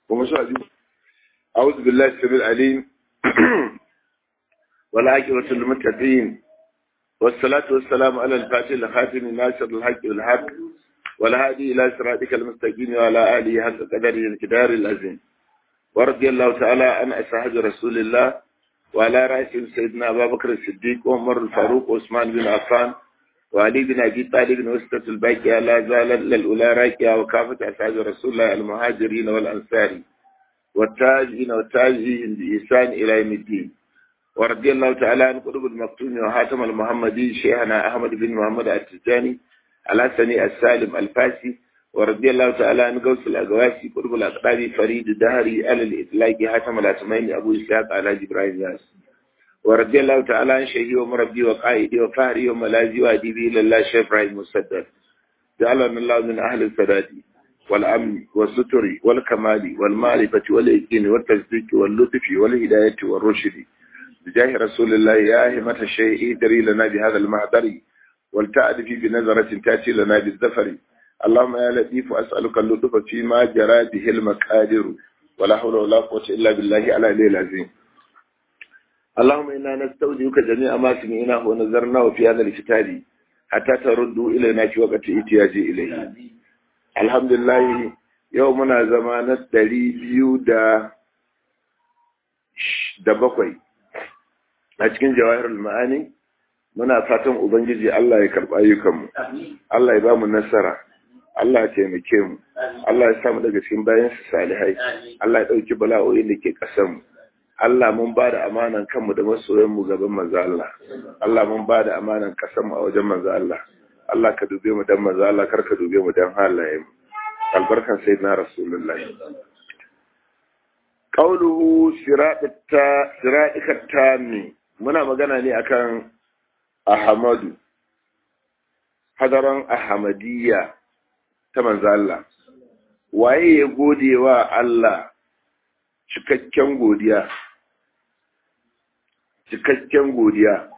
ومشاهدين أعوذ بالله السميع العليم والعاقبة للمتقين والصلاة والسلام على الفاتح الخاتم الناصر الحق والحق والهادي إلى صراطك المستقيم وعلى آله حق قدره الكدار العظيم ورضي الله تعالى عن أصحاب رسول الله وعلى رأسهم سيدنا أبا بكر الصديق وعمر الفاروق وعثمان بن عفان وعلي بن أبي طالب وسطة الباقية لا زالت للأولى راكية وكافة أصحاب رسول الله المهاجرين والأنصار والتاجين والتاجين بإحسان إلى يوم الدين ورضي الله تعالى عن قلوب المكتوم وحاتم المحمدي شيخنا أحمد بن محمد التجاني الحسني السالم الفاسي ورضي الله تعالى عن قوس الأقواسي قلوب الأقطاب فريد الدهري على الإطلاق حاتم الأسمين أبو إسحاق على إبراهيم ياس ورضي الله تعالى عن شيخي ومربي وقائدي وفهري وملاذي وأديبي إلى الله شيخ إبراهيم مسدد جعلنا الله من أهل السداد والأمن والستر والكمال والمعرفة واليقين والتصديق واللطف والهداية والرشد بجاه رسول الله يا همة الشيء ادري لنا بهذا المعذر ولتأتي بنظرة تأتي لنا بالزفر اللهم يا لطيف أسألك اللطف فيما جرى به المقادر ولا حول ولا قوة إلا بالله على الليل العظيم اللهم إنا نستودعك جميع ما سمعناه ونظرناه في هذا الكتاب حتى تردوا إلينا في وقت احتياجي إليه الحمد لله يومنا زمان الدري بيو دا da bakwai a cikin jawahirul ma'ani muna fatan ubangiji Allah ya karɓa ayyukanmu Allah ya ba mu nasara Allah ya taimake mu Allah ya samu daga cikin bayan su salihai Allah ya ɗauki bala'o'in da ke ƙasar mu Allah mun ba da amanan kanmu da masoyan mu gaban manzo Allah Allah mun ba da amanan ƙasar mu a wajen manzo Allah Allah ka dube mu dan manzo Allah kar ka dube mu dan halayen mu albarkan sayyidina rasulullahi qauluhu siratta siratika tami muna magana ne akan Ahmadu hadaran Ahmadiyya ta manzo Allah waye ya gode wa Allah cikakken godiya cikakken godiya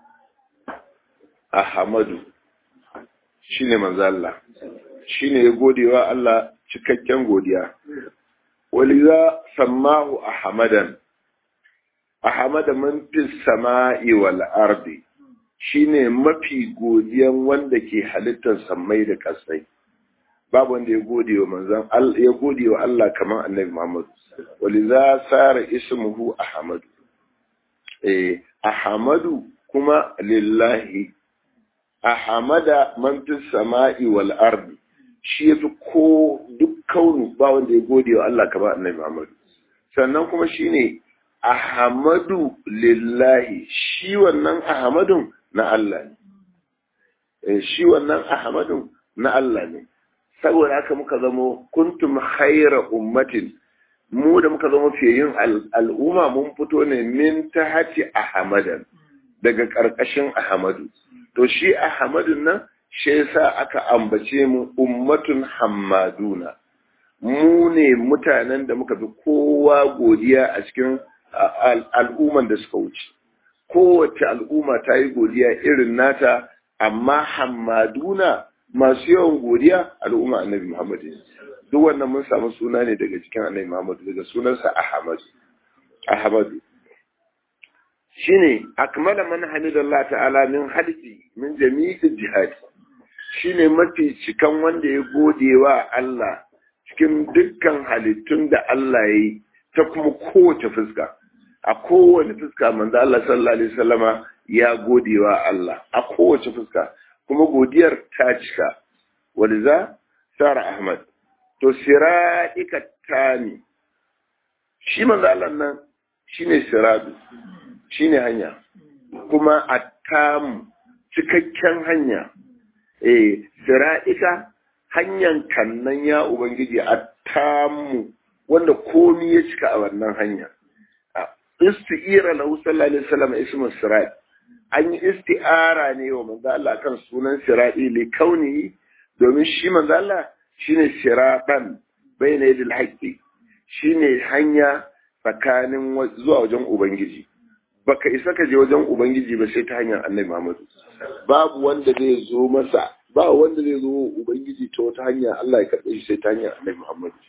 Ahmadu shine manzo Allah shine ya gode wa Allah cikakken godiya waliza sammahu ahmadan ahmada man fi sama'i wal ardi shine mafi godiyan wanda ke halittar sammai da kasai babu wanda ya gode wa manzon Allah ya gode wa Allah kamar Annabi Muhammad waliza sara ismuhu ahmadu eh ahmadu kuma lillahi ahmada man fi sama'i wal ardi shi yafi ko duk kaunu ba wanda ya gode wa Allah kamar Annabi Muhammad sannan kuma shine ahmadu lillahi shi wannan ahmadun na Allah ne shi wannan ahmadun na Allah ne saboda haka muka zamo kuntum khaira ummatin mu da muka zama fiye yin al'umma mun fito ne min ta hati ahmadan daga ƙarƙashin ahmadu to shi ahmadun nan shi yasa aka ambace mu ummatun hammaduna mu ne mutanen da muka fi kowa godiya a cikin al'umman da suka wuce kowace al'umma ta yi godiya irin nata amma hammaduna masu yawan godiya al'umma annabi muhammad duk wannan mun samu suna ne daga cikin annabi muhammad daga sunansa ahmad ahmadu shine akmala man hamidallah ta'ala min halki min jami'il jihad shine mafi cikan wanda ya gode wa Allah cikin dukkan halittun da Allah ya yi ta kuma kowace fuska a kowace fuska manzo Allah sallallahu alaihi wasallama ya gode wa Allah a kowace fuska kuma godiyar ta cika waliza sara ahmad to siraika tani shi manzo Allah nan shine siradu shine hanya kuma attamu cikakken hanya eh sira'ika hanyar kannan ya ubangiji a tamu wanda komi ya cika a wannan hanya isti'ira lahu sallallahu alaihi wasallam ismu sirat an yi isti'ara ne wa manzo Allah kan sunan sirati li kauni domin shi manzo Allah shine siratan bayna yadil haqqi shine hanya tsakanin zuwa wajen ubangiji baka isa ka je wajen ubangiji ba sai ta hanyar annabi Muhammad babu wanda zai zo masa ba wanda zai zo ubangiji ta wata hanya Allah ya karɓe shi sai ta hanyar annabi Muhammad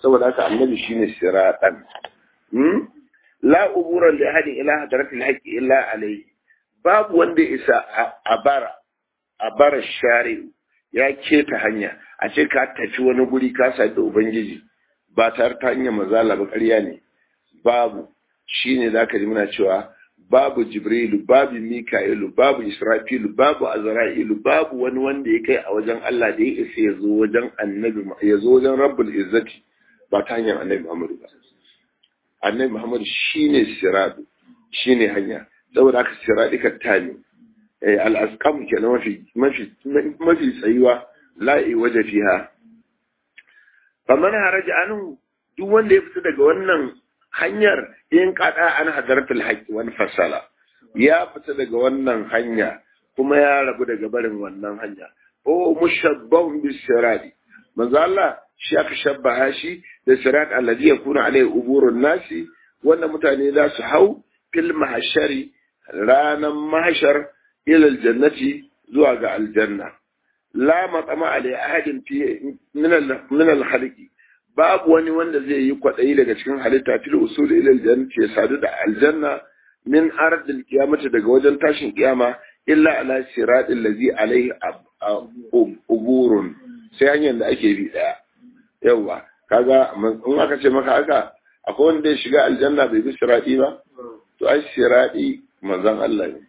saboda haka annabi shine siratan hmm la ubura li ahadin ila hadratil haqqi illa alayhi babu wanda isa a bara a bara shari'u ya keta hanya a ce ka tafi wani guri ka sadu da ubangiji ba tare ta hanyar mazala ba ƙarya ne babu shine zaka ji muna cewa babu jibrilu babu mika'ilu babu israfilu babu azra'ilu babu wani wanda ya kai a wajen Allah da ya isa ya zo wajen annabi ya zo wajen rabbul izzati ba ta hanyar annabi Muhammadu ba annabi Muhammadu shine siradu shine hanya saboda haka siradi ka tani eh al-asqam kenan mafi mafi mafi tsayuwa la'i waje fiha faman haraja anhu duk wanda ya fita daga wannan hanyar in kada an hadaratul haqqi wani fasala ya fita daga wannan hanya kuma ya rabu daga barin wannan hanya o mushabbahun bis sirati manzo Allah shi aka shabbaha shi da sirat alladhi yakunu alayhi uburun nasi wanda mutane za su hau fil mahshari ranan mahshar ila aljannati zuwa ga aljanna la matsama alai ahadin fi min al-khalqi babu wani wanda zai yi kwaɗayi daga cikin halitta fil usul ila aljanna ya sadu da aljanna min ardil qiyamati daga wajen tashin kiyama illa ala siratil ladzi alaihi uburun sai hanyar da ake bi daya yawa kaga in aka ce maka haka akwai wanda ya shiga aljanna bai bi sirati ba to ai sirati manzon Allah ne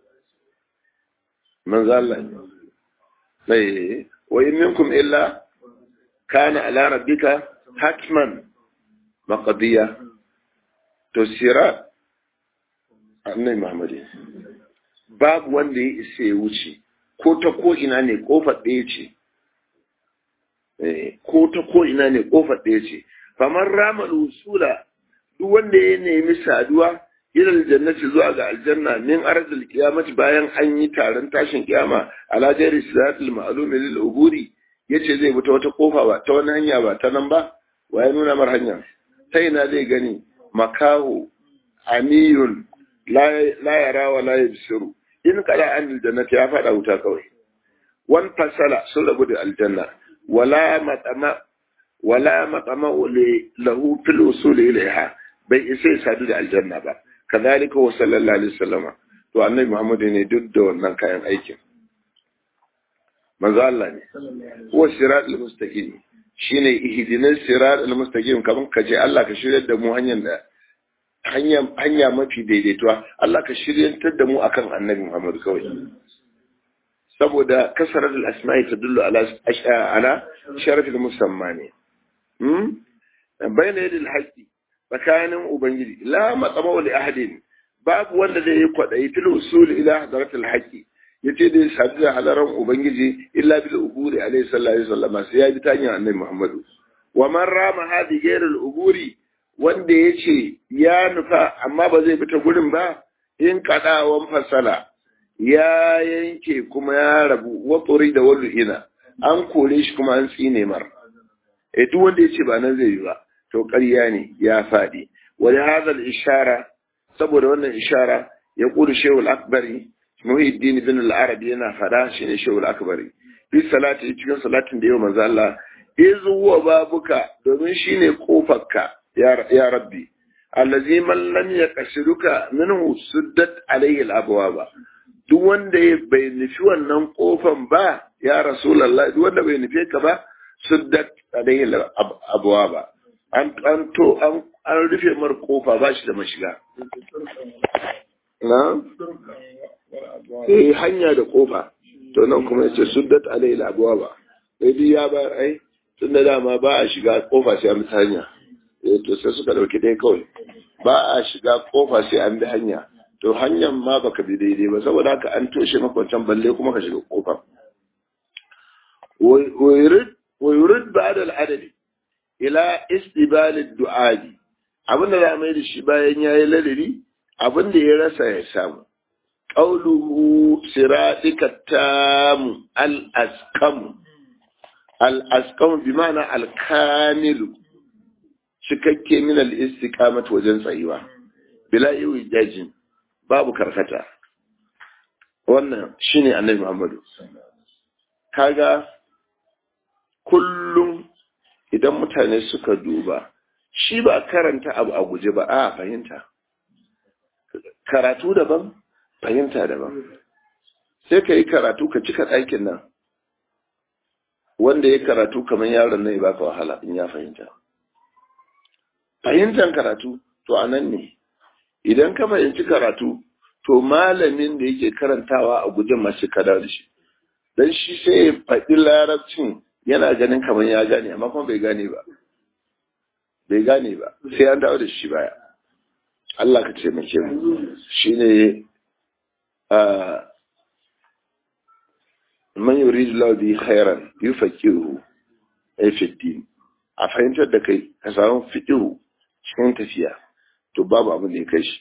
manzon Allah ne sai wa in minkum illa kana ala rabbika hatman maqdiya to sira annabi Muhammad babu wanda ya isa ya wuce ko ta ko ina ne kofar ɗaya ce ko ta ko ina ne kofar ɗaya ce famar ramal usula duk wanda ya nemi saduwa ilal jannati zuwa ga aljanna min arzil qiyamati bayan an yi taron tashin kiyama ala jari siratul ma'lum lil uburi yace zai bi ta wata kofa ba ta wani hanya ba ta nan ba waye nuna mar hanya ta ina zai gani makahu amiyun la yara wa la yabsiru in kada an aljannati ya fada wuta kawai wan fasala sun rabu da aljanna wala matama wala matama lahu fil usul ilaiha bai isa ya sadu da aljanna ba kazalika wa sallallahu alaihi wasallama to annabi Muhammad ne duk da wannan kayan aikin manzo Allah ne huwa siratul mustaqim shine ihdinas siratul mustaqim kaman ka ce Allah ka shiryar da mu hanyar da hanya hanya mafi daidaituwa Allah ka shiryantar da mu akan annabi Muhammad kawai saboda kasaratul asma'i tadullu ala ala sharafil musamma ne hmm bayna yadil haqqi tsakanin ubangiji la matsama li ahadin babu wanda zai yi kwadayi fil usul ila hadratil haqqi yace da sadu da halaran ubangiji illa bil uburi alayhi sallallahu alaihi wasallam sai ya bi ta hanyar annabi muhammadu wa man rama hadi ghairul uburi wanda yace ya nufa amma ba zai bi ta gurin ba in kadawan fasala ya yanke kuma ya rabu wa da wallu ina an kore shi kuma an tsine mar eh duk wanda yace ba nan zai yi ba to ƙarya ne ya faɗi wani hazal ishara saboda wannan ishara ya ƙuri shehul akbari muhiddin bin al-arabi yana faɗa shi ne shehul akbari fi salati cikin salatin da yau manzo Allah izu huwa babuka domin shine kofarka ya ya rabbi allazi man lam yaqsiduka minhu suddat alayhi al-abwaba duk wanda bai nufi wannan kofan ba ya rasulullah duk wanda bai nufe ka ba suddat alayhi al-abwaba an an to an an rufe mar kofa ba shi da mashiga na eh hanya da kofa to nan kuma yace suddat alayhi al-abwaba sai dai ya ba ai tunda dama ba a shiga kofa sai an bi hanya eh to sai suka dauki dai kawai ba a shiga kofa sai an bi hanya to hanyar ma baka bi daidai ba saboda haka an toshe maka wancan balle kuma ka shiga kofa wa yurid ba'da al-adadi ila istibalid du'adi abin da za mai da shi bayan ya yi ladari abin da ya rasa ya samu qauluhu siratika tamu al-askamu al-askamu bi ma'ana al-kamilu cikakke min al-istiqamat wajen tsayuwa bila yi jajin babu karkata wannan shine annabi Muhammadu kaga kullum idan mutane suka duba shi ba karanta abu a guje ba a fahimta karatu daban fahimta daban sai ka yi karatu ka cika ɗakin nan wanda ya karatu kamar yaron nan ya baka wahala in ya fahimta fahimtar karatu to a nan ne idan ka fahimci karatu to malamin da yake karantawa a guje masu kada da shi don shi sai ya faɗi larabcin yana ganin kamar ya gane amma kuma bai gane ba bai gane ba sai an dawo da shi baya Allah ka taimake mu shine a man yuridu lahu bi khairan yufaqihu ay fi din a fahimtar da kai ka samu fiqhu cikin tafiya to babu abin da ya kai shi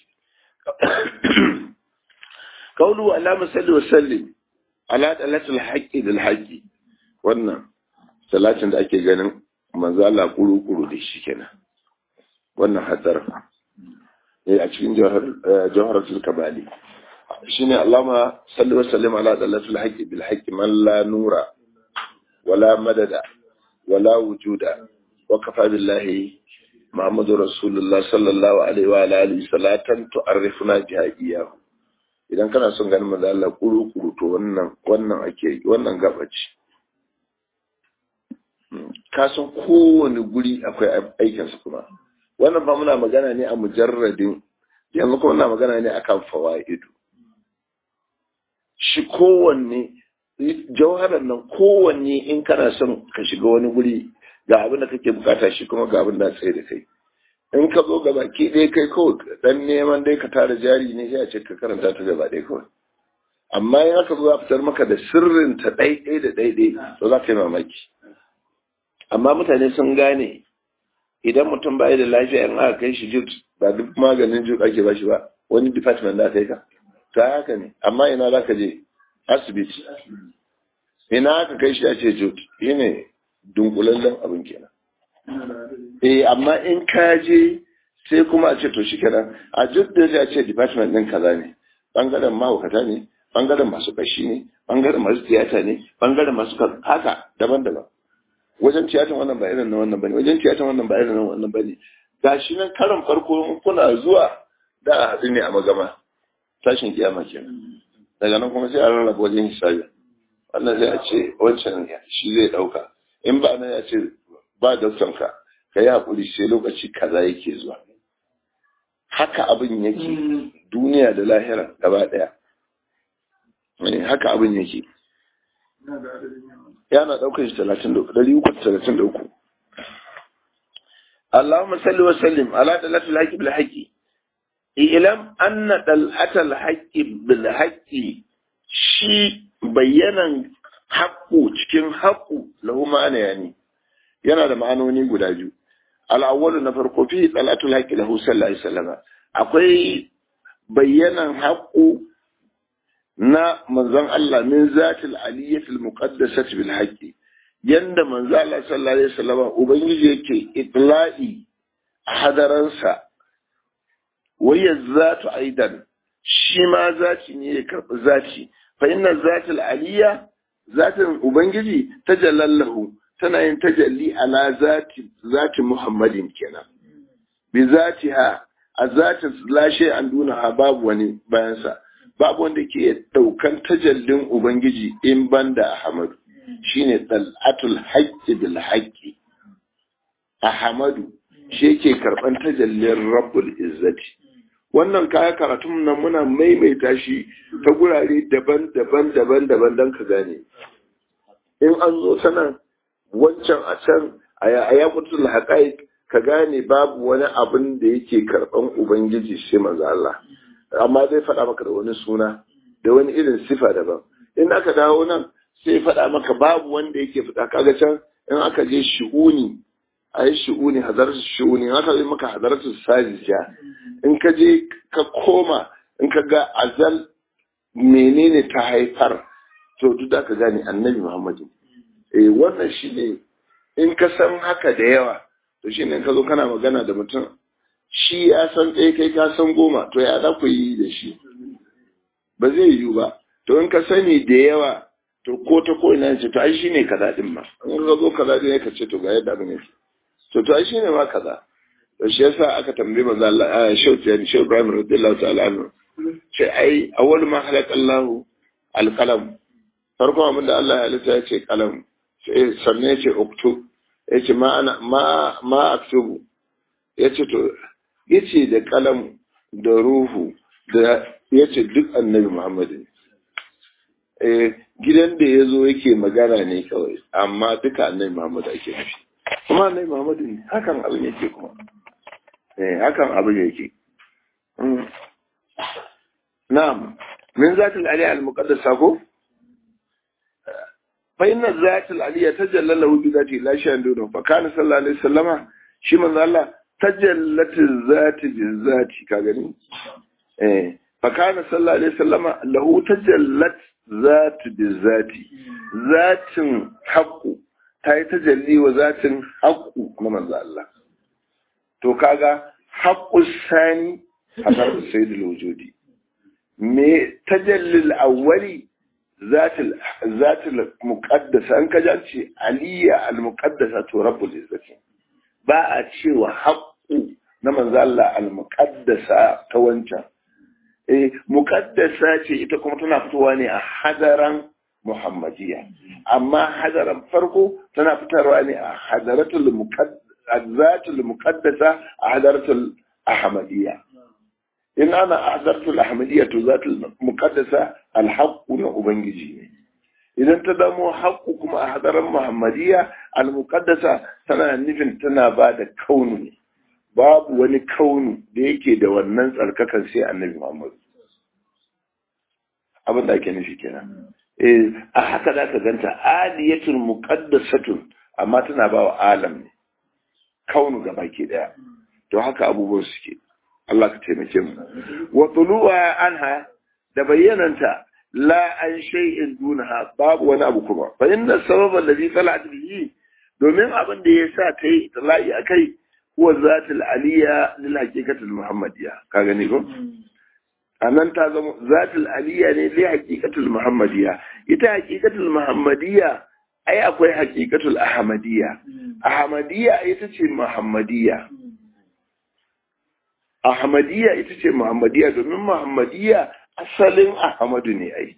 kaulu alama salli wa sallim ala dalatul haqqi bil haqqi wannan salatin da ake ganin manzo Allah kuru kuru da shi kenan wannan hadar ne a cikin jawharatul kabali shine Allahumma salli wa sallim ala dalatul haqqi bil haqqi man la nura wala madada wala wujuda wa kafa billahi Muhammadu Rasulullah sallallahu alaihi wa alihi salatan tu'arrifuna biha iyyahu idan kana son ganin manzo Allah kuru kuru to wannan wannan ake wannan gabaci ka san kowane guri akwai aikinsa kuma wannan ba muna magana ne a mujarradin yanzu kuma muna magana ne akan fawaidu shi kowanne jauharar nan kowanne in kana son ka shiga wani guri ga abin da kake bukata shi kuma ga abin da tsaye da kai in ka zo gaba ki ɗaya kai kawai dan neman dai ka tara jari ne sai a ce ka karanta ta gaba ɗaya kawai amma in aka zo za fitar maka da sirrin ta ɗaiɗai da ɗaiɗai to za ka yi mamaki amma mutane sun gane idan mutum ba da lafiya in aka kai shi jut ba duk maganin jut ake ba shi ba wani department da aka yi ka ta haka ne amma ina za ka je asibiti ina aka kai shi a ce jut shi ne dunkulallen abin kenan eh amma in ka je sai kuma a ce to shi kenan a jut da a ce department ɗin kaza ne bangaren mahaukata ne bangaren masu kashi ne bangaren masu tiyata ne bangaren masu haka daban-daban wajen tiyatar wannan ba irin na wannan bane wajen tiyatar wannan ba irin na wannan bane gashi nan karan farko kuna zuwa da a haɗu ne a magama tashin kiyama kenan daga nan kuma sai a rarraba wajen hisabi wannan sai a ce wancan shi zai ɗauka in ba nan ya ce ba daktan ka ka yi haƙuri sai lokaci kaza yake zuwa haka abin yake duniya da lahira gaba ɗaya haka abin yake yana ɗaukar shi talatin da uku ɗari uku talatin da uku Allahumma salli wa sallim ala dalatul haqqi bil haqqi ilam anna dalatul haqqi bil haqqi shi bayyanan haqqu cikin haqqu lahu ma'ana yani yana da ma'anoni guda biyu al-awwalu na farko fi dalatul haqqi lahu sallallahu alaihi wasallam akwai bayyanan haqqu na manzon Allah min zatil aliyyatil muqaddasati bil haqqi yanda manzon Allah sallallahu alaihi wasallam ubangiji yake itla'i a hadaransa waya zatu aidan shi ma zati ne ya karbi zati fa inna zatil aliyya zatin ubangiji tajallallahu tana yin tajalli ala zati zati muhammadin kenan bi zatiha a zatin lashe an duna babu wani bayansa babu wanda ke ɗaukan tajallin Ubangiji in banda Ahmadu shine dal'atul haqqi bil haqqi Ahmadu shi yake karɓan tajallin Rabbul Izzati wannan kaya karatun nan muna maimaita shi ta gurare daban-daban daban-daban don ka gane in an zo sanan wancan a can a yakutul haqaiq ka gane babu wani abin da yake karɓan Ubangiji sai manzo Allah amma zai faɗa maka da wani suna da wani irin sifa daban in aka dawo nan sai faɗa maka babu wanda yake fita kaga can in aka je shi'uni a yi shi'uni hadaratu shi'uni in aka yi maka hadaratu sajija in ka je ka koma in ka ga azal menene ta haifar to duk da ka gane annabi muhammadu eh wannan shine in ka san haka da yawa to shine in ka zo kana magana da mutum shi ya san ɗaya kai ka san goma to ya za ku yi da shi ba zai yiwu ba to in ka sani da yawa to ko ta ko ina ce to ai shine kaza din ma in ka zo kaza din ka ce to ga yadda abin yake to to ai shine ma kaza to shi yasa aka tambaye manzo Allah a shauti yani shi Ibrahim radiyallahu ta'ala anhu ce ai awwal ma halaka Allah alqalam farko abin da Allah ya halitta ya ce kalam sai sannan ya ce uktub ya ce ma ana ma ma aktubu ya ce to ya ce da kalam da ruhu da ya ce duk annabi Muhammadu eh gidan da ya zo yake magana ne kawai amma duka annabi Muhammadu ake nufi kuma annabi Muhammadu ne hakan abin yake kuma eh hakan abin yake na'am min zatul ali al muqaddasa ko fa inna zatul ali tajalla lahu bi zati la shay'an dunu fa kana sallallahu alaihi wasallama shi manzo Allah tajallat zati bi zati ka gani eh fa kana sallallahu alaihi wasallama lahu tajallat zati bi zati zatin haqqu ta yi tajalli wa zatin haqqu na manzo Allah to kaga haqqu sani hadar sayyidul wujudi me tajallil awwali zatil zatil muqaddasa an kaja ce aliyya al muqaddasa to rabbul izzati ba a cewa haqqu na manzo Allah al muqaddasa ta wancan eh muqaddasa ce ita kuma tana fitowa ne a hadaran muhammadiyya amma hadaran farko tana fitarwa ne a hadaratul muqaddasa zatul muqaddasa a hadaratul ahmadiyya in ana ahdartul ahmadiyya to zatul muqaddasa alhaqqu na ubangiji ne idan ta damo haqqu kuma a hadaran muhammadiyya almuqaddasa tana nufin tana ba da kaunu ne babu wani kaunu da yake da wannan tsarkakan sai annabi muhammad abin da ake nufi kenan eh a haka da ka ganta aliyatul muqaddasatun amma tana ba wa alam ne kaunu gabaki daya to haka abubuwan suke Allah ka taimake mu wa tuluwa anha da bayyananta la an shay'in dunaha babu wani abu kuma fa inna sababa alladhi talat bihi domin abin da ya sa ta yi tala'i akai huwa zatul aliyya lil haqiqatil muhammadiyya ka gani ko anan ta zama zatul aliyya ne li haqiqatil muhammadiyya ita haqiqatul muhammadiyya ai akwai haqiqatul ahmadiyya ahmadiyya ita ce muhammadiyya Ahmadiyya ita ce Muhammadiyya domin Muhammadiyya asalin Ahmadu ne ai.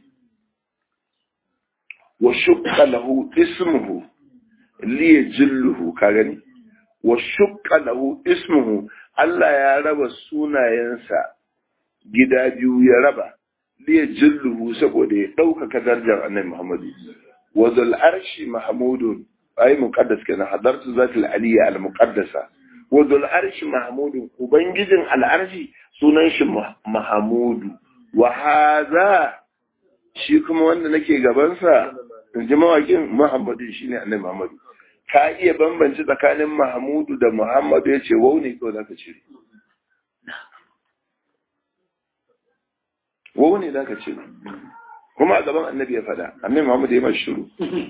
Wa shukka lahu ismuhu li jilluhu ka gani. Wa shukka lahu ismuhu Allah ya raba sunayensa gida biyu ya raba li jilluhu saboda ya ɗaukaka darajar Annabi Muhammadu. Wa zal arshi mahmudun ai muqaddas kenan hadartu zatul aliyya al muqaddasa wadul arshi mahmudu ubangijin al'arshi sunan shi mahamudu wa haza shi kuma wanda nake gabansa in ji mawakin muhammadu shi ne annabi muhammadu ka iya bambanci tsakanin mahamudu da muhammadu ya ce wau ne kawai za ka cire wau ne za ka cire kuma a gaban annabi ya faɗa annabi muhammadu ya mashi shiru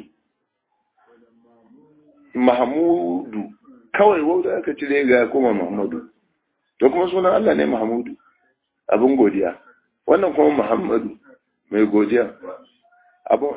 mahamudu kawai wauda aka cire ga kuma Muhammadu to kuma sunan Allah ne Muhammadu abin godiya wannan kuma Muhammadu mai godiya abu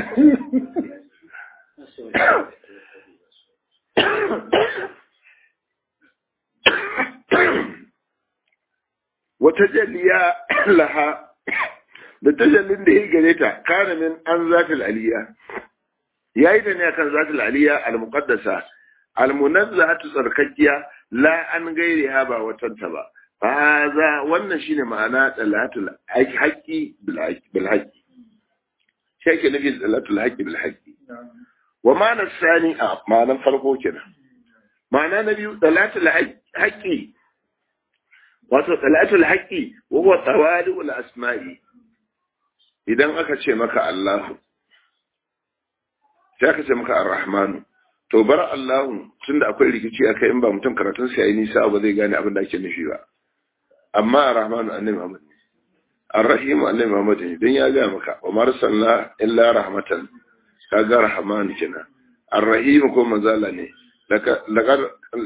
wata jalliya laha da tajallin da ya gare ta kana min an zatul aliya yayi da ne akan zatul aliya al-muqaddasa almunazzahatu tsarkakkiya la an gairi ha ba watanta ba haza wannan shine ma'ana dalatul haqqi bil haqqi shi yake nufi dalatul haqqi bil haqqi wa ma'ana sani a ma'anan farko kenan ma'ana na biyu dalatul haqqi wato dalatul haqqi wa huwa tawali'ul asma'i idan aka ce maka Allahu sai aka ce maka Ar-Rahmanu to bar Allahu tunda akwai rikici akai in ba mutum karatun sa yayi nisa ba zai gane abin da ake nufi ba amma Ar-Rahmanu annabi Muhammad ne Ar-Rahim annabi Muhammad ne dan ya ga maka wa marsalna illa rahmatan kaga rahman kina Ar-Rahim ko manzala ne laqad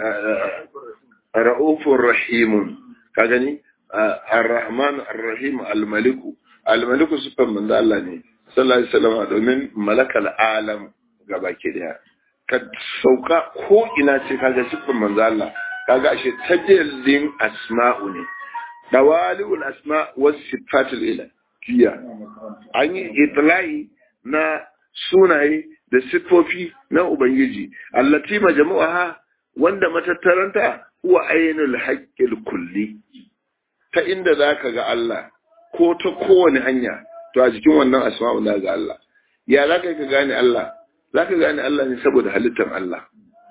ra'ufur rahim ka gani Ar-Rahman Ar-Rahim Al-Malik Al-Malik sifan manzo Allah ne sallallahu alaihi wasallam domin malakal alam gabaki daya ka sauka ko ina ce kaga siffar manzo Allah kaga ashe tajallin asma'u ne dawaliul asma was sifatul ilahiyya an yi itlai na sunaye da siffofi na ubangiji allati majmu'aha wanda matattaranta huwa ainul haqqil kulli ta inda zaka ga Allah ko ta kowane hanya to a jikin wannan asma'u na ga Allah ya zaka ka gane Allah zaka gane Allah ne saboda halittar Allah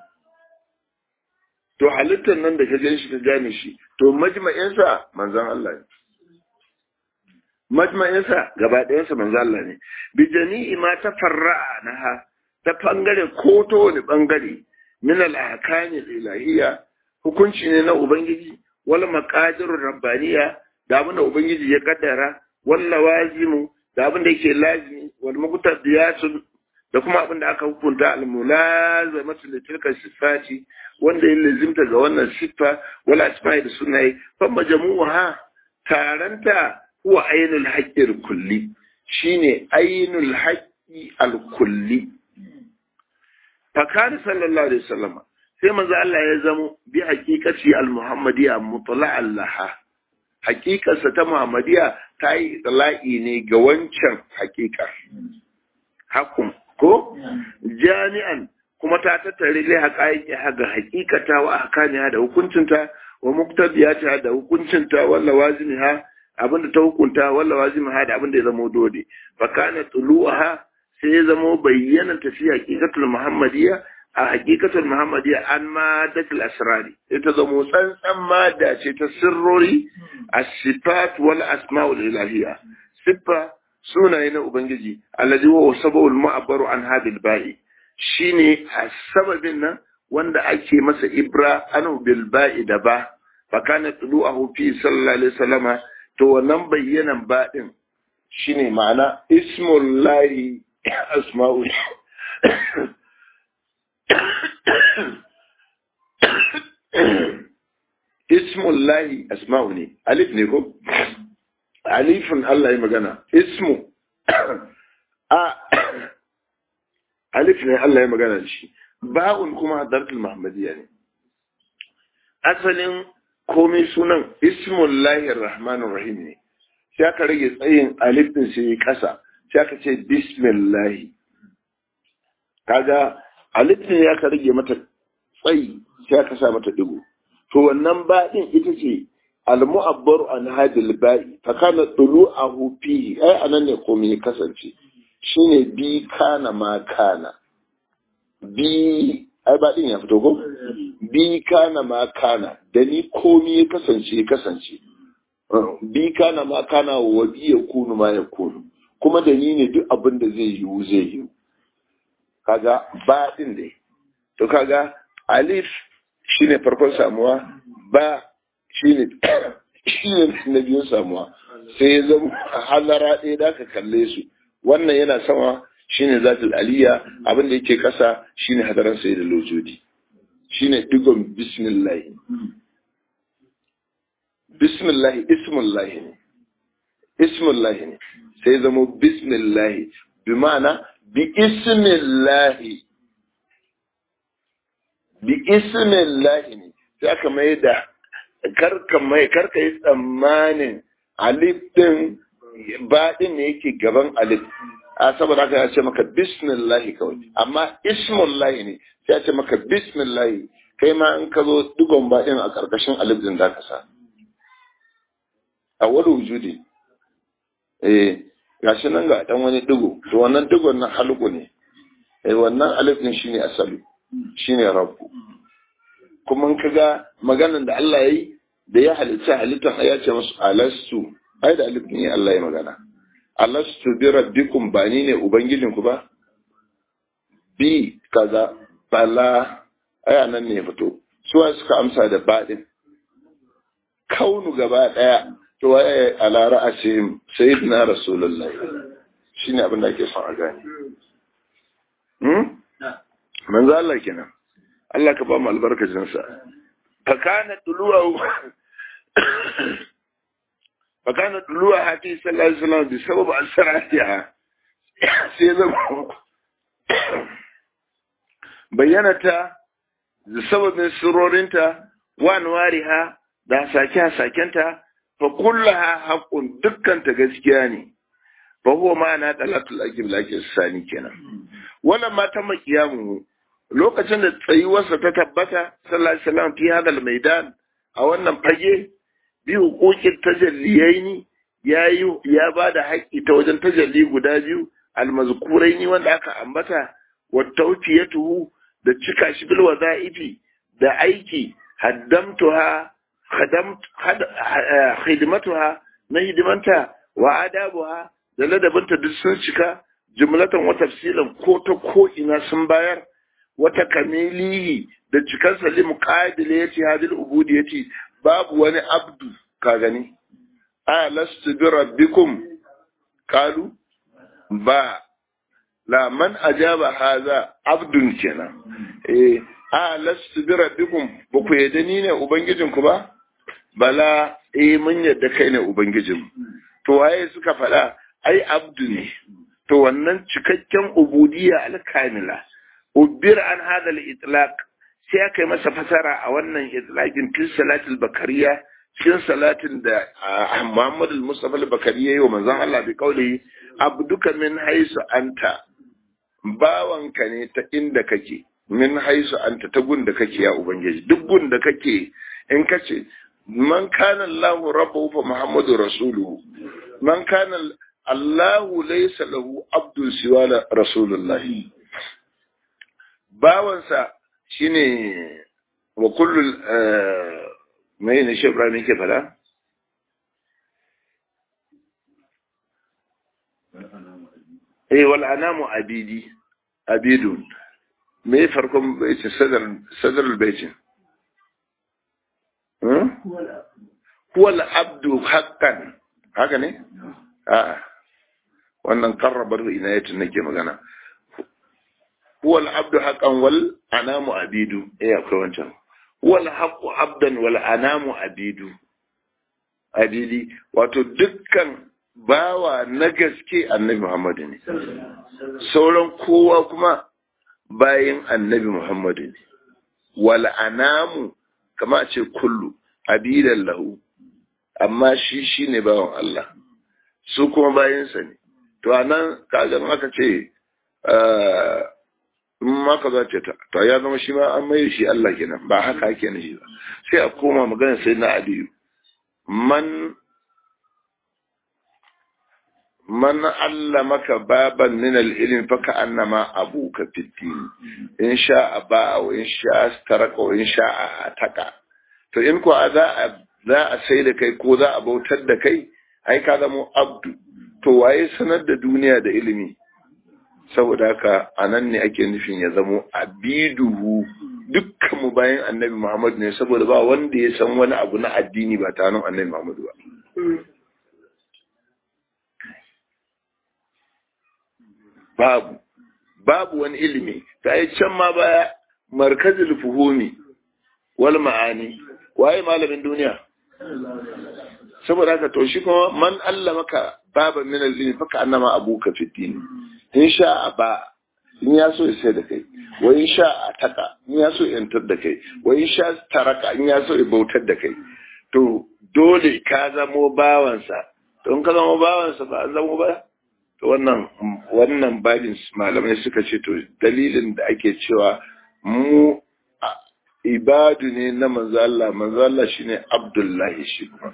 to halittar nan da ka gani shi ka gane shi to majma'insa manzon Allah ne majma'insa gaba ɗayansa manzon Allah ne bi jami'i ma ta farra'a naha ta bangare ko ta wani bangare min al-ahkami ilahiyya hukunci ne na ubangiji wal maqadir rabbaniya da abin da ubangiji ya kaddara wal lawazimu da abin da yake lazimi wal muqtadiyatun da kuma abin da aka hukunta al-mulazamatu li tilka sifati wanda ya lazimta ga wannan siffa wala asma'i da sunaye fa majmu'uha taranta huwa ainul haqqi kulli shine ainul haqqi al-kulli fa kana sallallahu alaihi wasallam sai manzo Allah ya zamo bi haqiqati al-muhammadiyya mutla'an laha haqiqarsa ta muhammadiyya ta yi tala'i ne ga wancan haqiqa hakun ko jami'an kuma ta tattare lai haƙaƙi ga haƙiƙata wa ahkamiha da hukuncinta wa muqtadiyata da hukuncinta walla wazimiha abinda ta hukunta walla wazimiha da abinda ya zama dole fa kana tuluha sai ya zama bayyana tafi haqiqatul muhammadiyya a haqiqatul muhammadiyya an ma dakil asrari sai ta zama tsantsan mada ce ta sirrori as-sifat wal asma'ul ilahiyya siffa sunaye na ubangiji alladhi huwa sababul mu'abbaru an hadil ba'i shine a sababin nan wanda ake masa ibra anu bil ba'i da ba fa kana tulu'ahu fi sallallahu alaihi wasallama to wannan bayyanan ba din shine ma'ana ismullahi asma'u ismullahi asma'u ne alif ne ko alifin Allah ya magana ismu a alif ne Allah ya magana da shi ba'un kuma hadartul muhammadiyya ne asalin komai sunan ismullahir rahmanir rahim ne sai aka rage tsayin alif din sai kasa sai aka ce bismillahi kaga alif ne ya ka rage mata tsayi sai aka sa mata digo to wannan ba din ita ce al-mu'abbaru an hadil ba'i fa kana tulu'ahu fihi ai anan ne komai ya kasance shine bi kana ma kana bi ai ba din ya fito ko bi kana ma kana da ni komai ya kasance ya kasance bi kana ma kana wa bi ya kunu ma ya kunu kuma da ni ne duk abin da zai yiwu zai yiwu kaga ba din dai to kaga alif shine farkon samuwa ba shine shine na biyun samuwa sai ya zama halara ɗaya da ka kalle su wannan yana sama shine zatul aliyya abin da yake kasa shine hadaran sai da lojodi shine digon bismillah bismillah ismullah ne ismullah ne sai zama bismillah bi ma'ana bi ismillah bi ismillah ne sai aka mai da karka mai karka yi tsammanin alif din ba din ne yake gaban alif a saboda haka ya ce maka bismillahi kawai amma ismullahi ne sai ya ce maka bismillahi kai ma in ka zo digon ba din a karkashin alif din zaka sa a wani wujudi eh gashi nan ga dan wani digo to wannan digon nan halku ne eh wannan alif din shine asali shine rabbu kuma in kaga maganan da Allah yayi da ya halitta halittan ya ce musu alastu ai da alif ne Allah ya magana alastu bi rabbikum ba ni ne ubangijinku ba bi kaza bala aya nan ne fito suwa suka amsa da baɗin kaunu gaba ɗaya to waye ala ra'asihim sayyidina rasulullah shine abin da ake son a gane hmm manzo Allah kenan Allah ka ba mu albarkacin sa fa kana tuluwa fa kana tuluwa hati sallallahu alaihi wasallam bi sabab asratiha sai zama bayyana ta sababin surorinta wa anwariha da sake hasakenta fa kullaha haqqun dukkan ta gaskiya ne fa huwa ma'ana talatul aqib laki sani kenan wannan ma ta makiyamu lokacin da tsayuwarsa ta tabbata sallallahu alaihi wasallam fi hadal maidan a wannan fage bi hukukin tajalliyaini ya ya bada haƙƙi ta wajen tajalli guda biyu almazkuraini wanda aka ambata wa tawfiyatuhu da cika shi bil wadaifi da aiki haddamtuha khadamt khidmatuha na hidimanta wa adabuha da ladabinta duk sun cika jumlatan wa tafsilan ko ta ko ina sun bayar wata kamilihi da cikar salim qabil yace hadil ubudiyati babu wani abdu ka gani a lastu bi rabbikum qalu ba la man ajaba haza abdun kenan eh a lastu bi rabbikum ba ku yadda ni ne ubangijinku ba bala eh mun yadda kai ne ubangijin to waye suka faɗa ai abdu ne to wannan cikakken ubudiyya alkamila ubir an hada al-itlaq sai aka yi masa fasara a wannan itlaqin fil salatul bakariya cikin salatin da Muhammad al-Mustafa al-Bakariya yi wa manzon Allah bi kauli abduka min haisu anta bawanka ne ta inda kake min haisu anta ta gun da kake ya ubangiji duk gun da kake in kace man kana Allahu rabbuhu fa Muhammadu rasuluhu man kana Allahu laysa lahu abdun siwa rasulullahi bawansa shine wa kullu mai ne shi Ibrahim yake fada eh wal anamu abidi abidun me farkon baitin sadar sadar baitin huwa al-abdu haqqan haka ne a wannan karrabar inayatin nake magana huwa al-abdu haqqan wal anamu abidu eh akwai wancan huwa al-haqqu abdan wal anamu abidu abidi wato dukkan bawa na gaske annabi Muhammadu ne sauran kowa kuma bayan annabi Muhammadu ne wal anamu kama ce kullu abidan lahu amma shi shine bawan Allah su kuma bayansa ne to anan kaga aka ce in ma ka za ce to ya zama shi ma an mai shi Allah kenan ba haka ake nufi ba sai a koma magana sai na aliyu man man allamaka baban min al-ilm fa ka'annama abuka fi din in sha'a ba wa in sha'a taraka wa in sha'a ataka to in ko za a za a sai da kai ko za a bautar da kai ai ka zama abdu to waye sanar da duniya da ilimi saboda haka anan ne ake nufin ya zamo abiduhu dukkan mu bayan annabi Muhammad ne saboda ba wanda ya san wani abu na addini ba ta nan annabi Muhammad ba babu babu wani ilimi ta yi can ma baya markazul fuhumi wal ma'ani waye malamin duniya saboda haka to shi kuma man Allah maka baba min al-ilmi faka annama abuka fi din in sha ba in ya so ya sai da kai wa in sha a taka in ya so ya yantar da kai wa in sha taraka in ya so ya bautar da kai to dole ka zamo bawansa to in ka zamo bawansa ba an zamo ba to wannan wannan babin malamai suka ce to dalilin da ake cewa mu ibadu ne na manzo Allah manzo Allah shine Abdullahi shi kuma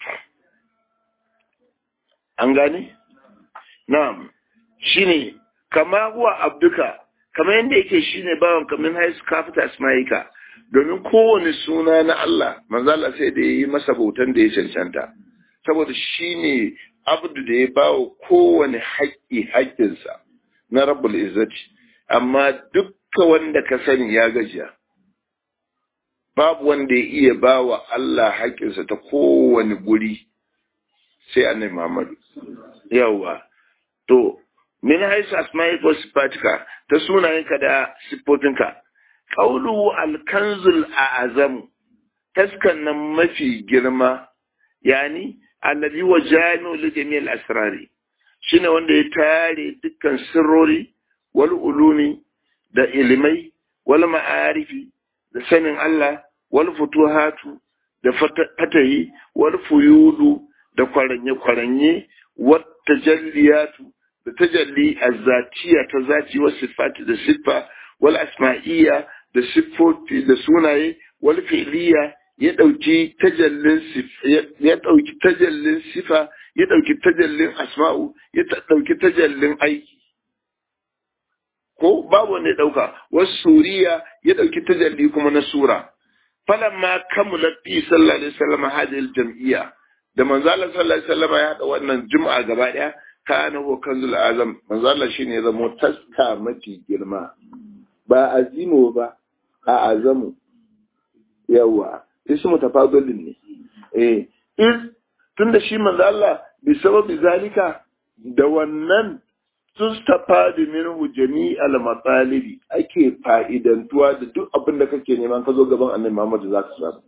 an gane na'am shine kama huwa abduka kama yadda yake shine bawan kamin haisu kafita asma'ika domin kowane suna na Allah manzo Allah sai da yayi masa bautan da ya cancanta saboda shine abdu da ya bawa kowane haƙƙi haƙƙinsa na rabbul izzati amma dukka wanda ka sani ya gajiya babu wanda ya iya bawa Allah haƙƙinsa ta kowane guri sai annabi Muhammad yawa to min haisu asma'i ko sifatika ta sunayenka da siffofinka qawlu al-kanzul a'zamu taskan nan mafi girma yani alladhi wa jami'u li jami'il asrari shine wanda ya tare dukkan sirrori wal ulumi da ilimai wal ma'arifi da sanin Allah wal futuhatu da fatahi wal fuyudu da kwaranye kwaranye wat tajalliyatu da tajalli azzatiya ta zati wa sifati da siffa wal asma'iyya da siffofi da sunaye wal fi'liya ya dauki tajallin ya dauki tajallin sifa ya dauki tajallin asma'u ya dauki tajallin aiki ko babu wanda ya dauka wasu suriya ya dauki tajalli kuma na sura falamma kamulat fi sallallahu alaihi wasallam hadhihi aljam'iyya da manzo Allah sallallahu alaihi wasallam ya hada wannan juma'a gaba daya kana huwa kanzul azam manzo Allah shine ya zama taska mafi girma ba azimo ba a azamu yawa ismu tafadulin ne eh in tunda shi manzo Allah bi sababi zalika da wannan tustafadi minhu jami'al matsalibi ake fa'idantuwa da duk abin da kake nema ka zo gaban annabi Muhammad za ka samu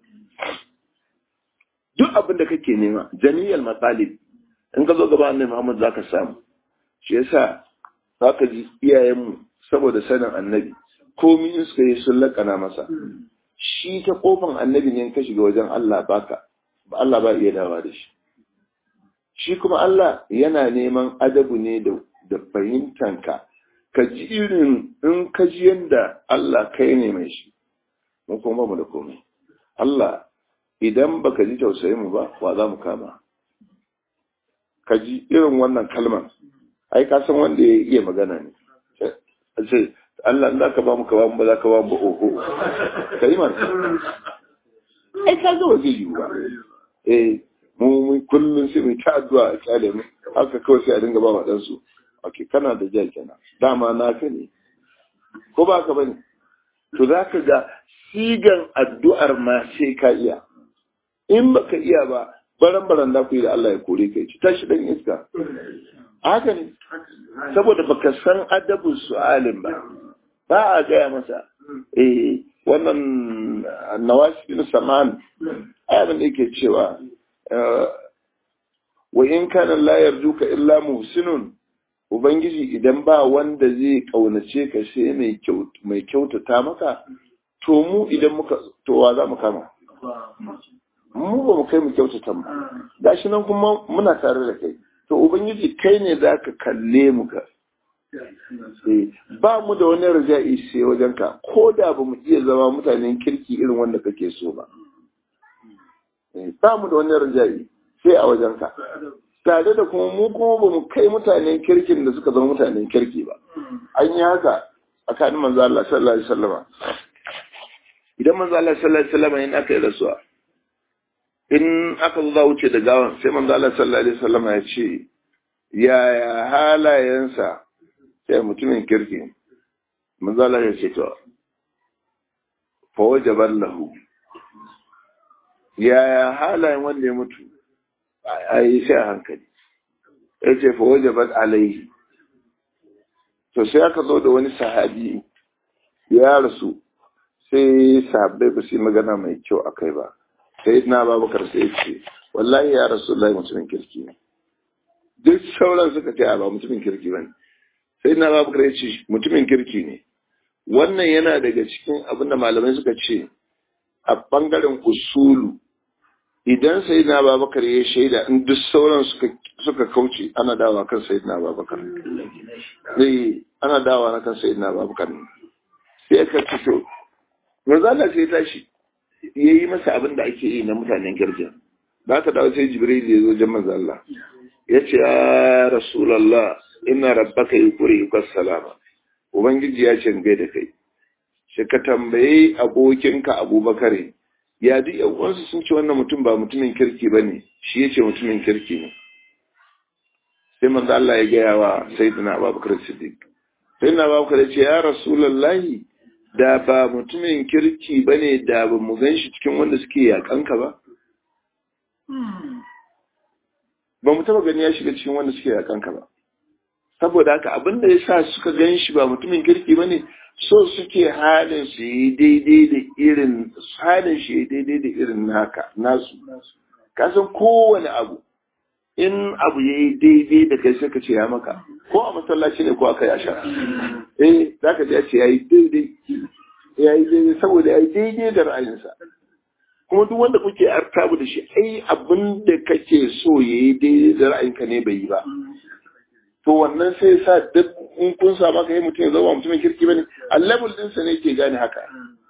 duk abin da kake nema jami'al matsalibi in ka zo gaban annabi Muhammad za ka samu shi yasa za ka ji iyayenmu saboda sanin annabi komi in suka yi sun lakana masa shi ta kofan annabi ne ka shiga wajen Allah baka ba Allah ba iya dawa da shi shi kuma Allah yana neman adabu ne da da fahimtanka ka ji irin in ka ji yadda Allah kai ne mai shi mu kuma mu da komai Allah idan baka ji tausayin mu ba wa za mu kama ka ji irin wannan kalmar ai ka san wanda ya iya magana ne sai Allah za ka ba mu ka ba mu ba za ka ba mu ba oho ka yi mana ai ka ga waje yiwu ba eh mu kullum sai mu ta addu'a a kyale mu haka kawai sai a dinga ba wa ɗansu ok kana da ja kenan dama naka ne ko ba ka bane to za ka ga sigan addu'ar ma sai ka iya in baka iya ba baran baran da ku yi da Allah ya kore kai ci tashi dan iska haka ne saboda baka san adabin su'alin ba ba a gaya masa eh wannan nawasi bin saman ayyukan da yake cewa wa in kana la yarjuka illa muhsinun Ubangiji idan ba wanda zai ƙaunace ka sai mai kyautata maka, to mu idan muka towa za mu kama. Mu ba mu kai mu kyautata mu. Gashi nan kuma muna tare da kai. To Ubangiji kai ne za ka kalle mu ka. Ba mu da wani raja'i sai wajen ka, ko da ba mu iya zama mutanen kirki irin wanda kake so ba. Ba mu da wani raja'i sai a wajen ka. tare da kuma mu kuma ba mu kai mutanen kirkin da suka zama mutanen kirki ba an yi haka tsakanin manzo Allah sallallahu alaihi wasallam idan manzo Allah sallallahu alaihi wasallam in aka yi rasuwa in aka zo za wuce da gawan sai manzo Allah sallallahu alaihi wasallam ya ce yaya halayensa sai mutumin kirki manzo Allah ya ce to fa wajaban lahu yaya halayen wanda ya mutu a yi sai a hankali ya ce fa waje bat alaihi to sai aka zo da wani sahabi ya rasu sai sahabbai ba su yi magana mai kyau a kai ba sai na babakar sai ce wallahi ya rasu lai mutumin kirki ne duk sauran suka ce ba mutumin kirki ba ne sai na babakar ya ce mutumin kirki ne wannan yana daga cikin abin da malamai suka ce a bangaren usulu idan sai na babakar ya shaida in duk sauran suka kauce ana dawa kan sai na babakar zai ana dawa na kan sai na babakar sai ka fito manzala sai tashi ya yi masa abin da ake yi na mutanen girgin ba ka dawo sai jibril ya zo jan manzo Allah ya ce ya rasulallah ina rabbaka yukuri yukas salama ubangiji ya ce gai da kai shi ka tambayi abokinka abubakar ya duk uwansu sun ce wannan mutum ba mutumin kirki ba ne shi ya ce mutumin kirki ne sai manzo Allah ya gaya wa sayyidina Abubakar Siddiq sayyidina Abubakar ya ce ya rasulullahi da ba mutumin kirki bane da ba mu gan shi cikin wanda suke yakanka ba ba mu taba gani ya shiga cikin wanda suke yakanka ba saboda haka abin da ya sa suka gan shi ba mutumin kirki bane so suke halin su yi daidai da irin halin shi yi daidai da irin naka nasu kasan kowane abu in abu ya yi daidai da kai sai ka ce ya maka ko a masallaci ne ko aka ya sha eh za ka ce ya yi daidai ya yi daidai saboda ya yi daidai da ra'ayinsa kuma duk wanda kuke artabu da shi ai abin da kake so ya yi daidai da ra'ayinka ne bai yi ba to wannan sai sa duk in kun sa maka yi mutum ya zama mutumin kirki bane a level ɗinsa ne ke gane haka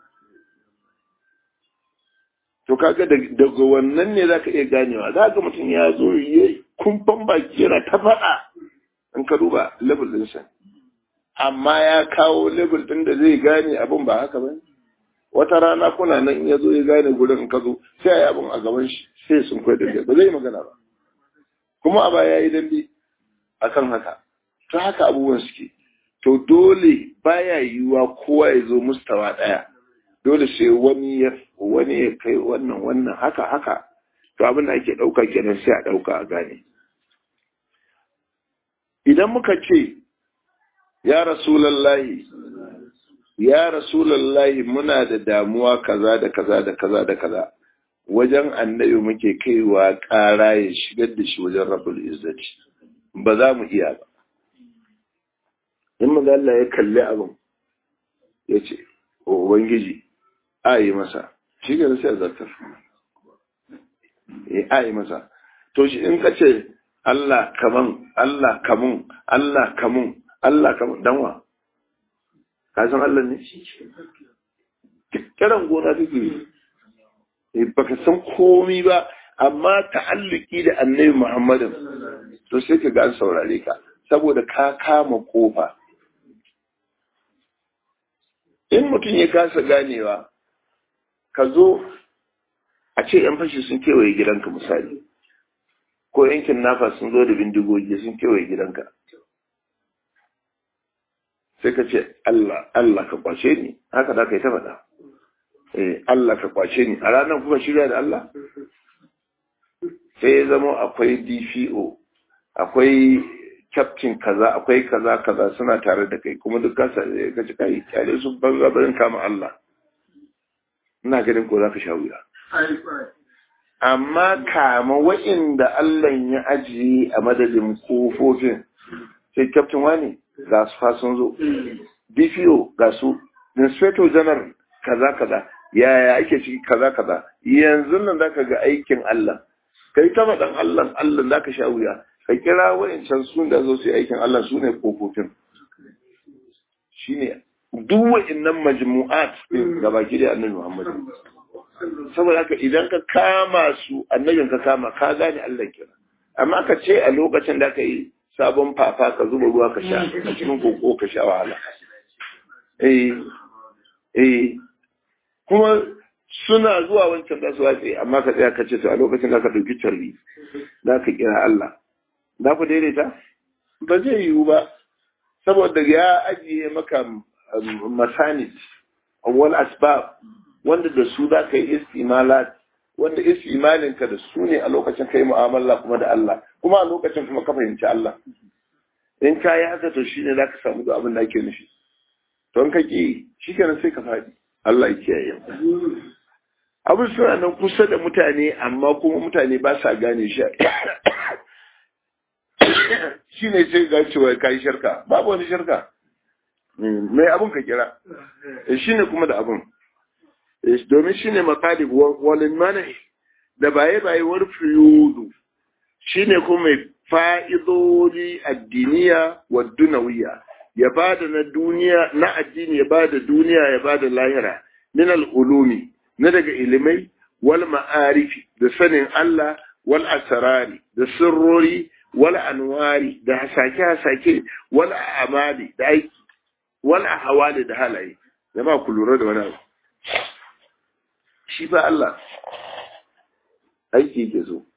to kaga daga wannan ne zaka iya ganewa za ga mutum ya zo ya kumfan baki yana ta faɗa in ka duba level ɗinsa amma ya kawo level ɗin da zai gane abin ba haka ba wata rana kuna nan in ya zo ya gane gurin in ka zo sai a yi abin a gaban shi sai sun kwai da ba zai magana ba kuma a baya ya yi dambe akan haka ta haka abubuwan suke to dole baya yiwuwa kowa ya zo mustawa ɗaya dole sai wani ya wani ya kai wannan wannan haka haka to abin da ake ɗauka kenan sai a ɗauka a gane idan muka ce ya rasulallahi ya rasulallahi muna da damuwa kaza da kaza da kaza da kaza wajen annabi muke kaiwa ƙara ya shigar da shi wajen rabbul izzati ba za mu iya ba in maza Allah ya kalli abin ya ce ubangiji a yi masa shi ga sai a zartar a yi masa to shi in ka ce Allah kaman Allah kamun Allah kamun Allah kamun danwa ka san Allah ne kiran gona kake yi baka san komi ba amma ta'alluki da annabi Muhammadin to sai ka ga an saurare ka saboda ka kama kofa in mutum ya kasa ganewa ka zo a ce yan fashi sun kewaye gidanka misali ko yankin nafa sun zo da bindigogi sun kewaye gidanka sai ka ce Allah Allah ka kwace ni haka da ka yi ta faɗa eh Allah ka kwace ni a ranar kuma shirya da Allah sai ya zama akwai DPO akwai captain kaza akwai kaza kaza suna tare da kai kuma duk kasa ka ci kai kyale su banza barin kama Allah ina ganin ko za ka sha wuya amma kama wa'inda Allah ya ajiye a madadin kofofin sai captain wani ga su fa sun zo DPO ga su inspector general kaza kaza yaya ake ciki kaza kaza yanzu nan zaka ga aikin Allah kai ta faɗan Allah Allah zaka sha wuya ka kira wa'incan sun da zo su yi aikin Allah su ne kofofin shine duk wa'innan majmu'at din da baki da annabi Muhammad saboda haka idan ka kama su annabin ka kama ka gane Allah kira amma ka ce a lokacin da ka yi sabon fafa ka zuba ruwa ka sha a cikin koko ka sha wahala eh eh kuma suna zuwa wancan da su watse amma ka tsaya ka ce to a lokacin da ka ɗauki tarbi za ka kira Allah za ku daidaita ba zai yiwu ba saboda ya ajiye maka masanid wal asbab wanda da su za ka yi istimalat wanda istimalinka da su ne a lokacin kai mu'amala kuma da Allah kuma a lokacin kuma ka fahimci Allah in ka yi haka to shine za ka samu da abin da ake nufi to in ka ki shi kenan sai ka faɗi Allah ya kiyaye abin suna nan kusa da mutane amma kuma mutane ba sa gane shi shi ne sai ga cewa ka yi shirka babu wani shirka mai abin ka kira shi ne kuma da abin domin shi ne makali walin mana da baye-baye wani fiyudu shi ne kuma mai fa'idodi addiniya wa dunawiya ya ba da na duniya na addini ya ba da duniya ya ba da lahira min al'ulumi na daga ilimai wal ma'arifi da sanin Allah wal asarari da sirrori wal anwari da hasake-hasake wal amali da aiki wal ahwali da halaye jama'a ku lura da wani abu shi ba Allah aiki yake so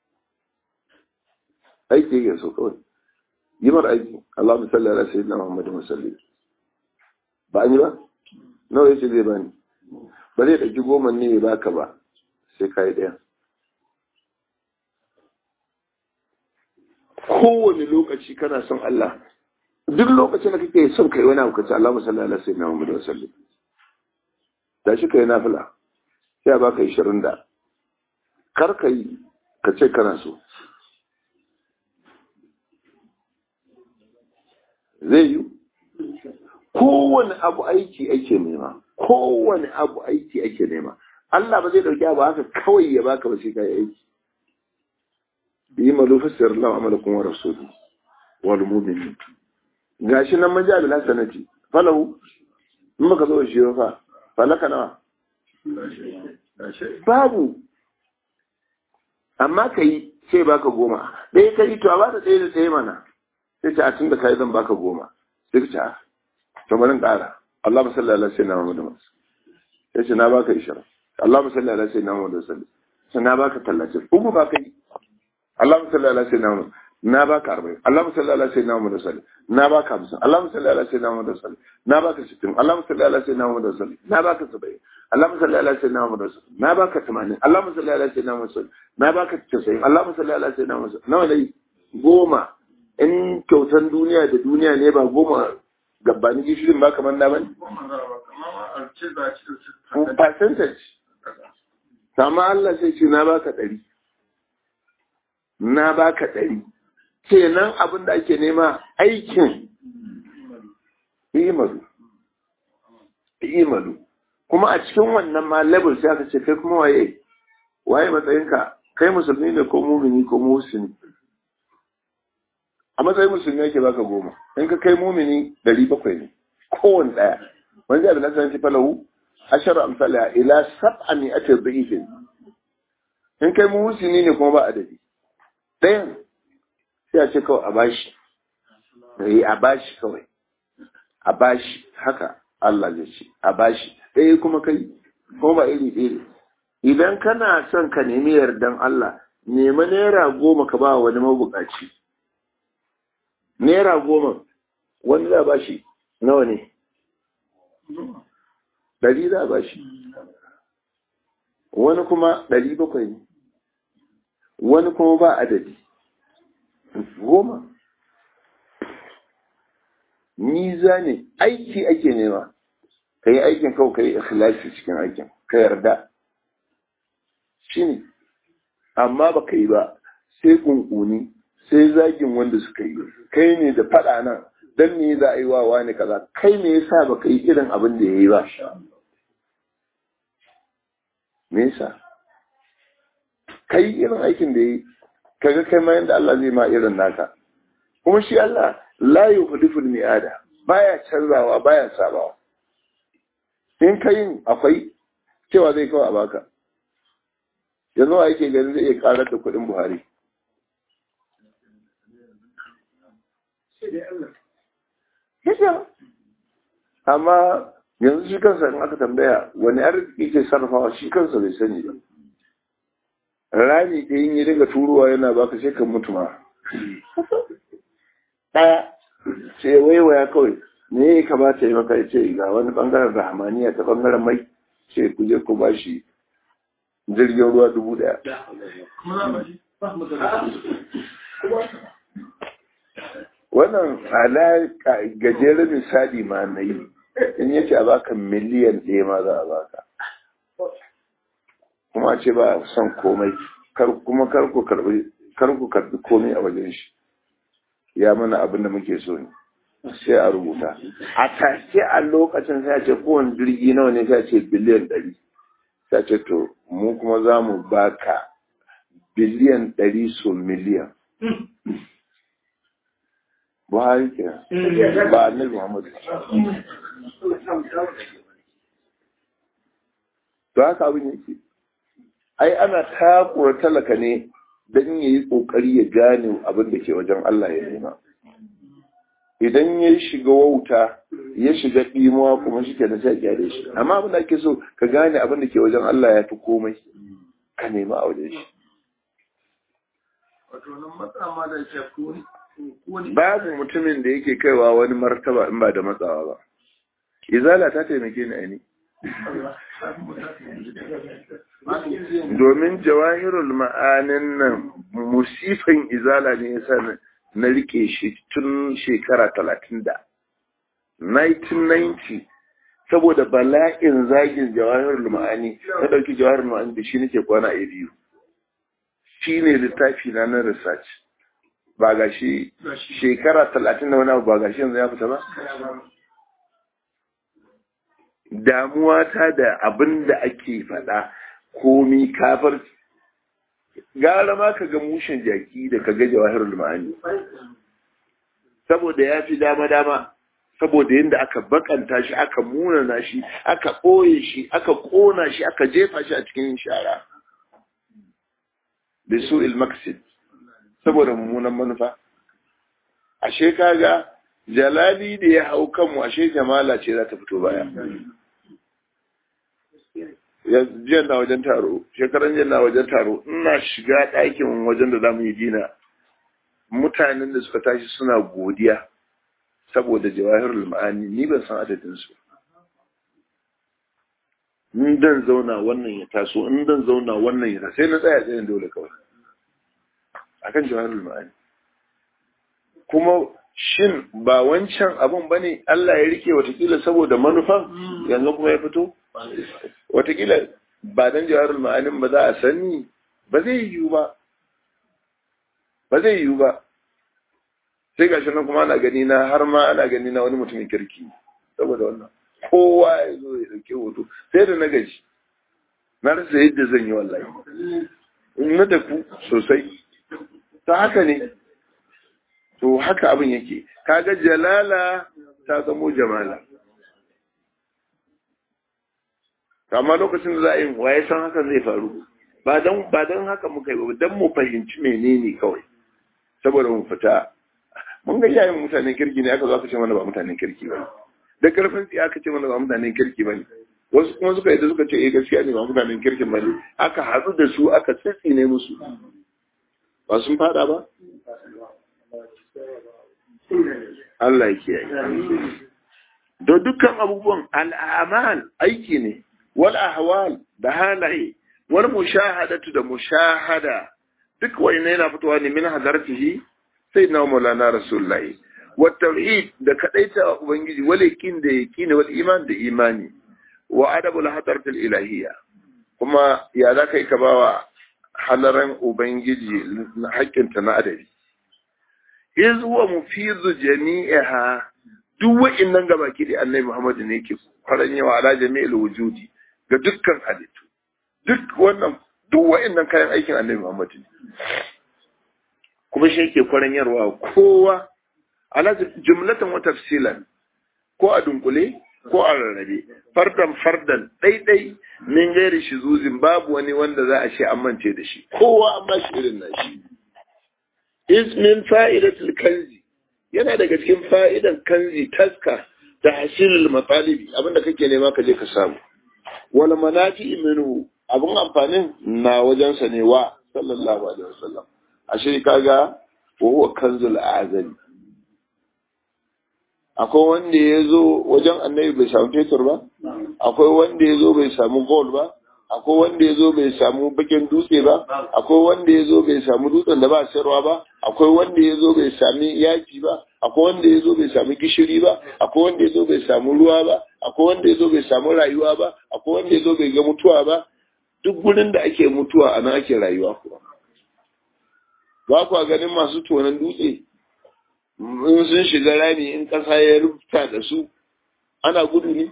aiki yake so kawai yi mar aiki Allah musalli ala sayyidina Muhammadu musalli ba an yi ba nawa yace zai bani ba zai ɗauki goma ne ya baka ba sai ka yi ɗaya kowane lokaci kana son Allah duk lokacin da kake son kai wani abu kace Allah musalli ala sayyidina Muhammadu musalli da shi kai nafila sai a baka 20 da kar ka yi ka ce kana so zai yi kowane abu aiki ake nema kowane abu aiki ake nema Allah ba zai dauki abu haka kawai ya baka ba sai kai aiki yi malu fasir Allah amalakum wa rasuluhu wal mu'minin gashi nan man ja bil hasanati falahu in baka zo shi fa falaka nawa babu amma kai sai baka goma ɗaya kai to a ba da ɗaya da ɗaya mana sai ta a tun da kai zan baka goma sai ka ce a to bari in ƙara Allah musalli ala sayyidina Muhammad sai ce na baka ishirin Allah musalli ala sayyidina Muhammad sallallahu sai na baka tallatin uku ba kai Allah musalli ala sayyidina Muhammad na baka arba'in Allah musalli ala sayyidina Muhammad sallallahu na baka hamsin Allah musalli ala sayyidina Muhammad sallallahu na baka sittin Allah musalli ala sayyidina Muhammad sallallahu na baka saba'in Allah musalli ala sayyidina Muhammad sallallahu na baka tamanin Allah musalli ala sayyidina Muhammad sallallahu na baka casa'in Allah musalli ala sayyidina Muhammad nawa ne goma in kyautan duniya da duniya ne ba goma gabanin gishirin ba kamar na bane percentage sama Allah sai ce na baka ɗari na baka ɗari kenan abin da ake nema aikin imalu imalu kuma a cikin wannan ma level sai aka ce kai kuma waye waye matsayinka kai musulmi ne ko mumini ko musulmi a matsayin musulmi yake baka goma in ka kai mumini ɗari bakwai ne kowane ɗaya wani zai abin da falahu asharu amsala ila sab'a mi'ati dhifin in kai muhsini ne kuma ba adadi ɗayan sai a ce kawai a bashi eh a bashi kawai a bashi haka Allah zai ce a bashi ɗaya kuma kai kuma ba iri ɗaya idan kana son ka nemi yardan Allah nema naira goma ka ba wani mabukaci naira goma wani za ba shi nawa ne ɗari za ba shi wani kuma ɗari bakwai ne wani kuma ba adadi goma niza ne aiki ake nema ka yi aikin kawai ka yi ikhlasi cikin aikin ka yarda shi ne amma ba ka yi ba sai kunkuni sai zagin wanda suka yi kai ne da faɗa nan dan me za a yi wa wani kaza kai me yasa ba ka yi irin abin da ya yi ba me yasa kai irin aikin da ya yi kaga kai ma yanda Allah zai ma irin naka kuma shi Allah la yuhdiful mi'ada baya canzawa baya sabawa in kai akwai cewa zai kawo a baka yanzu a yake ganin zai iya karar da kuɗin Buhari amma yanzu shi kansa in aka tambaya wani arziki ke sarrafawa shi kansa bai sani ba rami da yin yi daga turuwa yana baka sai kan mutu ma ɗaya sai waiwaya kawai me ya kamata yi maka ya ce ga wani bangaren rahamaniya ta bangaren mai sai ku je ku ba shi jirgin ruwa dubu ɗaya wannan ala gajeren misali ma na yi in yace a baka miliyan ɗaya ma za a baka kuma ce ba son komai kuma kar ku karbi komai a wajen shi ya mana abin da muke so ne sai a rubuta a take a lokacin sai a ce kowane jirgi nawa ne sai a ce biliyan ɗari sai a ce to mu kuma za mu baka biliyan ɗari so miliyan Buhari kenan ba annabi Muhammadu to haka abin yake ai ana takura talaka ne don ya yi ƙoƙari ya gane abin da ke wajen Allah ya nema idan ya shiga wauta ya shiga ɗimuwa kuma shi ke na sai gyare shi amma abin da ake so ka gane abin da ke wajen Allah ya fi komai ka nema a wajen shi babu mutumin da yake kaiwa wani martaba in ba da matsawa ba izala ta taimake ni aini domin jawahirul ma'anin nan musifan izala ne yasa na rike shi tun shekara talatin da 1990 saboda bala'in zagin jawahirul ma'ani na ɗauki jawahirul ma'ani da shi nake kwana a biyu shi ne littafi na na research ba ga shi shekara talatin da wani abu ba ga shi yanzu ya fita ba damuwa ta da abin da ake faɗa komi kafar gara ma ka ga mushin jaki da ka ga jawahirul ma'ani saboda ya fi dama-dama saboda yadda aka bakanta shi aka munana shi aka ɓoye shi aka ƙona shi aka jefa shi a cikin shara da su ilmaksid saboda mummunan manufa ashe kaga jalali da ya hau kanmu ashe jamala ce za ta fito baya jiyan na wajen taro shekaran jiyan na wajen taro ina shiga ɗakin wajen da za mu yi dina mutanen da suka tashi suna godiya saboda jawahirul ma'ani ni ban san adadin su in dan zauna wannan ya taso in dan zauna wannan ya taso sai na tsaya tsayin dole kawai akan jawahirul ma'ani kuma shin ba wancan abun bane Allah ya rike watakila saboda manufan yanzu kuma ya fito watakila ba dan jawahirul ma'anin ba za a sani ba zai yiwu ba ba zai yiwu ba sai gashi nan kuma ana gani na har ma ana gani na wani mutumin kirki saboda wannan kowa ya zo ya dauke hoto sai da na gaji na rasa yadda zan yi wallahi na da ku sosai ta haka ne to haka abin yake kaga jalala ta zamo jamala amma lokacin da za a yi waye san hakan zai faru ba don ba don haka muka yi ba don mu fahimci menene kawai saboda mu fita mun ga yayin mutanen kirki ne aka zo aka ce mana ba mutanen kirki ba da karfin tsiya aka ce mana ba mutanen kirki ba ne wasu kuma suka yi da suka ce eh gaskiya ne ba mutanen kirkin ba ne aka haɗu da su aka tsitsi ne musu ba sun fada ba Allah ya kiyaye da dukkan abubuwan al'amal aiki ne wal ahwal da halaye wal mushahadatu da mushahada duk wani yana fitowa ne min hadartihi sayyidina maulana rasulullahi wa tauhid da kadaita ubangiji wal yakin da yaqini wal iman da imani wa adabul hadaratul ilahiyya kuma ya za kai ka bawa halaran ubangiji haƙƙinta na adabi iz huwa mufizu jami'iha duk wa'annan gabaki da annabi Muhammad ne yake kwaran yawa ala jami'il wujudi ga dukkan halittu duk wannan duk wa'annan kayan aikin annabi Muhammad ne kuma shi yake kwaran yarwa kowa ala jumlatan wa tafsilan ko a dunkule ko a rarrabe fardan fardan ɗaiɗai min gairi shi zuzin babu wani wanda za a ce an mance da shi kowa an ba shi irin nashi ismin fa'idatul kanzi yana daga cikin fa'idan kanzi taska da hasilul matsalibi abinda kake nema ka je ka samu wal manafi minhu abun amfanin na wajensa ne wa sallallahu alaihi wasallam ashe kaga wa huwa kanzul azali akwai wanda ya zo wajen annabi bai samu fetur ba akwai wanda ya zo bai samu gold ba akwai wanda ya zo bai samu bakin dutse ba akwai wanda ya zo bai samu dutsen da ba sayarwa ba akwai wanda ya zo bai sami yaki ba akwai wanda ya zo bai samu gishiri ba akwai wanda ya zo bai samu ruwa ba akwai wanda ya zo bai samu rayuwa ba akwai wanda ya zo bai ga mutuwa ba duk gurin da ake mutuwa a nan ake rayuwa kuwa ba kuwa ganin masu tonon dutse in sun shiga rami in ƙasa ya rubuta da su ana gudu ne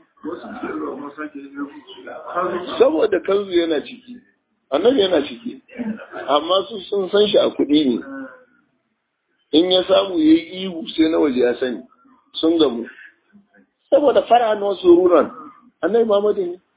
saboda kanzu yana ciki annabi yana ciki amma su sun san shi a kuɗi ne in ya samu ya yi ihu sai na waje ya sani sun gamu saboda fara na wasu ruran annabi mamadu ne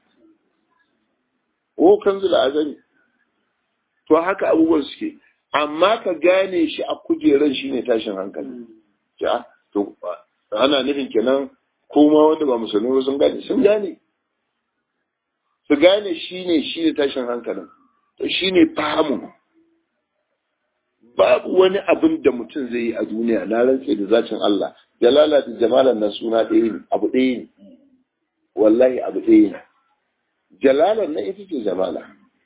o kanzu da azami to haka abubuwan suke amma ka gane shi a kujeran shi ne tashin hankali ya to ana nufin kenan kuma wanda ba musulmi ba sun gane sun gane su gane shi ne shi ne tashin hankalin to shi ne fahimu babu wani abin da mutum zai yi a duniya na rantse da zacin Allah jalala da jamalan na suna ɗaya ne abu ɗaya ne wallahi abu ɗaya ne jalalan na ita ce jamala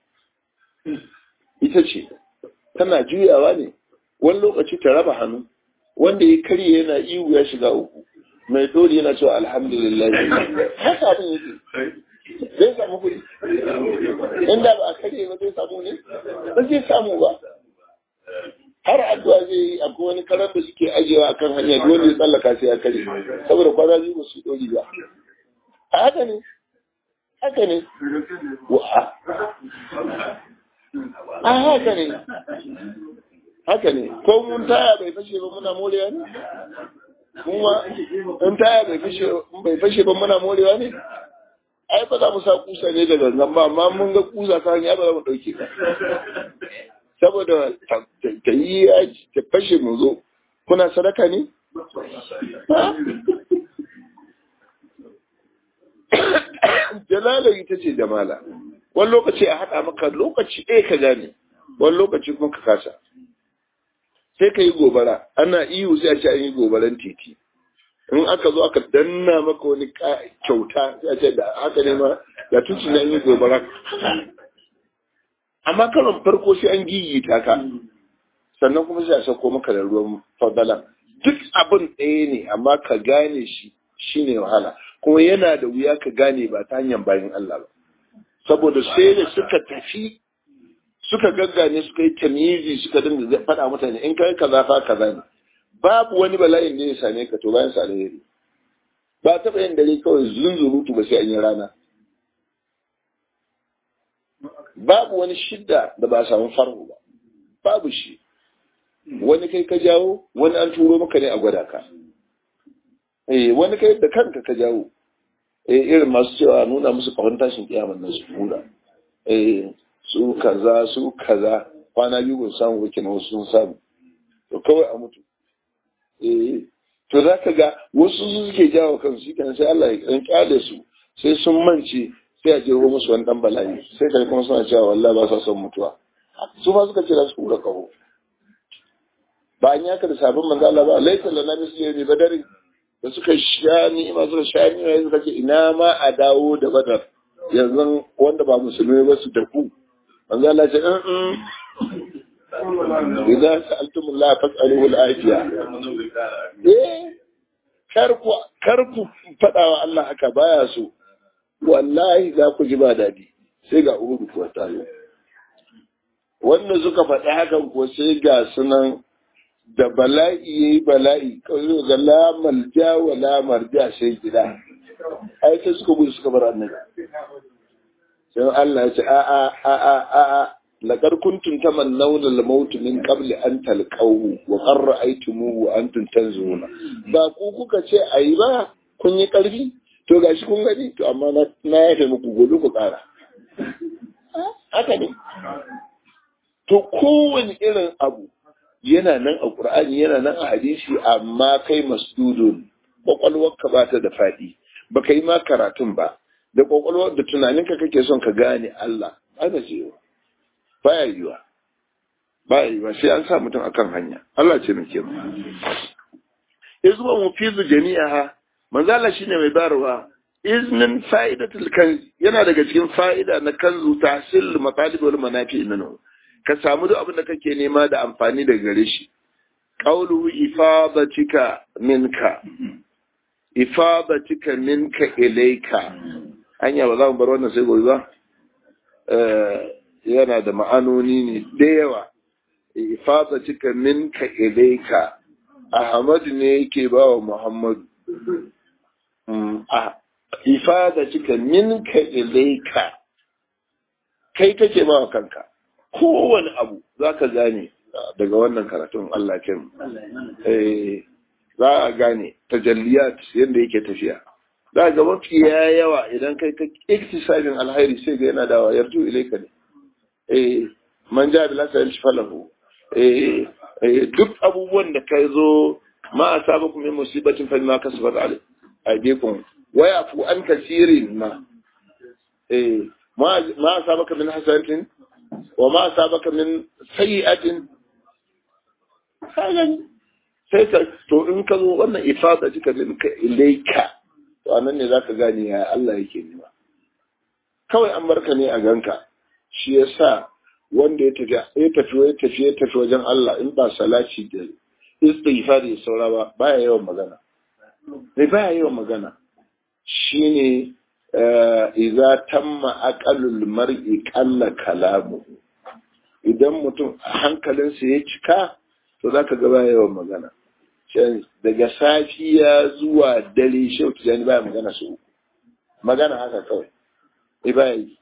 ita ce tana juyawa ne wani lokaci ta raba hannu wanda ya karye yana iwu ya shiga uku mai dole yana cewa alhamdulillah haka abin yake zai samu kuɗi inda ba a karye ba zai samu ne ba zai samu ba har addu'a zai yi akwai wani karar da suke ajiyewa akan hanya dole ya tsallaka sai ya kare saboda kwana biyu ba su dori ba a haka ne haka ne a haka ne haka ne ko mun taya bai fashe ba muna morewa ne kuma in taya bai fashe bai fashe ba muna morewa ne ai ba za mu sa kusa ne da gangan ba amma mun ga kusa ta hanyar ba za mu ɗauke ka saboda ta yi ta fashe mu zo kuna sadaka ne jalala ita ce jamala wani lokaci a haɗa maka lokaci ɗaya ka gane wani lokaci kuma ka kasa sai ka yi gobara ana ihu sai a ce an yi gobaran titi in aka zo aka danna maka wani kyauta sai a ce da haka ne ma da tuci na yi gobara amma karon farko sai an gigita ka sannan kuma sai a sauko maka da ruwan fadala duk abin ɗaya ne amma ka gane shi shine wahala kuma yana da wuya ka gane ba ta hanyar bayan Allah ba saboda sai da suka tafi suka gaggane suka yi tamizi suka dinga faɗa mutane in kai kaza fa kaza ne babu wani bala'in da ya same ka to bayan sa alheri ba taɓa yin dare kawai zunzurutu ba sai an yi rana babu wani shidda da ba a samu farko ba babu shi wani kai ka jawo wani an turo maka ne a gwada ka eh wani kai da kanka ka jawo eh irin masu cewa nuna musu kawon tashin kiyaman nan su hura eh su kaza su kaza kwana biyu ba samu wake na wasu sun samu to kawai a mutu eh to za ka ga wasu su suke jawo kansu kan sai Allah ya kyale su sai sun mance sai a jeho musu wani dan bala'i sai kai kuma suna cewa wallahi ba sa son mutuwa su ma suka ce za su hura kaho ba an yaka da sabon manzo Allah ba laita lana misli bi badari da suka sha ni'ima suka sha ni'ima suka ce ina ma a dawo da badar yanzu wanda ba musulmi ba su tafu manzo Allah ce in idan sa'altum Allah fas'aluhu al-afiya eh karku karku fada wa Allah haka baya so wallahi za ku ji ba dadi sai ga uhudu kuwa tayo wanda suka faɗi hakan ko sai ga sunan da bala'i ya yi bala'i kawai ga lamar ja wa lamar ja sai gida ai sai suka gudu suka bar annabi sai Allah ya ce a a a a a a laqad kuntum tamannawna al-maut min qabl an talqahu wa qad ra'aytumuhu wa antum tanzuruna ba ku kuka ce ayi ba kun yi karfi to gashi kun gani to amma na na yafe muku gobe ku kara haka ne to kowane irin abu yana nan a Qur'ani yana nan a hadisi amma kai masdudun kwakwalwarka ba ta da faɗi ba ka yi ma karatun ba da kwakwalwar da tunaninka kake son ka gane Allah ana cewa baya yiwa baya yiwa sai an sa mutum akan hanya Allah ce muke mu izwa mufizu jami'aha manzala shine mai bayarwa iznin fa'idatul kanz yana daga cikin fa'ida na kanzu tahsil matalib wal manafi minhu ka samu duk abin da kake nema da amfani daga gare shi qawlu ifadatika minka ifadatika minka ilayka hanya ba za mu bar wannan sai gobe ba yana da ma'anoni ne da yawa ifadatika minka ilayka ahmad ne yake ba wa muhammadu ifadatika minka ilayka kai kake ba wa kanka kowane abu za ka gane daga wannan karatun Allah kin za a gane tajalliyat yadda yake tafiya za ga mafi yawa idan kai ka iktisabin alhairi sai ga yana dawa yarju ilaika ne eh man ja bi lasa yalshi falahu eh duk abubuwan da kai zo ma asabakum min musibatin fa ma kasabat aydikum wa yafu an kasirin ma eh ma ma asabaka min hasanatin wa ma sabaka min sayyi'atin kagan sai ka to in ka zo wannan ifada jika min ka ilaika to anan ne zaka gane ya Allah yake nema kawai an barka ne a ganka shi yasa wanda ya tafi ya tafi ya tafi ya tafi wajen Allah in ba salaci da istighfar ya saura ba baya yawan magana bai baya yawan magana shine idza tamma aqalul mar'i qalla kalamu idan mutum hankalinsa ya cika to zaka ga baya yawan magana daga safiya zuwa dare shau tijani baya magana su magana haka kawai eh ba yi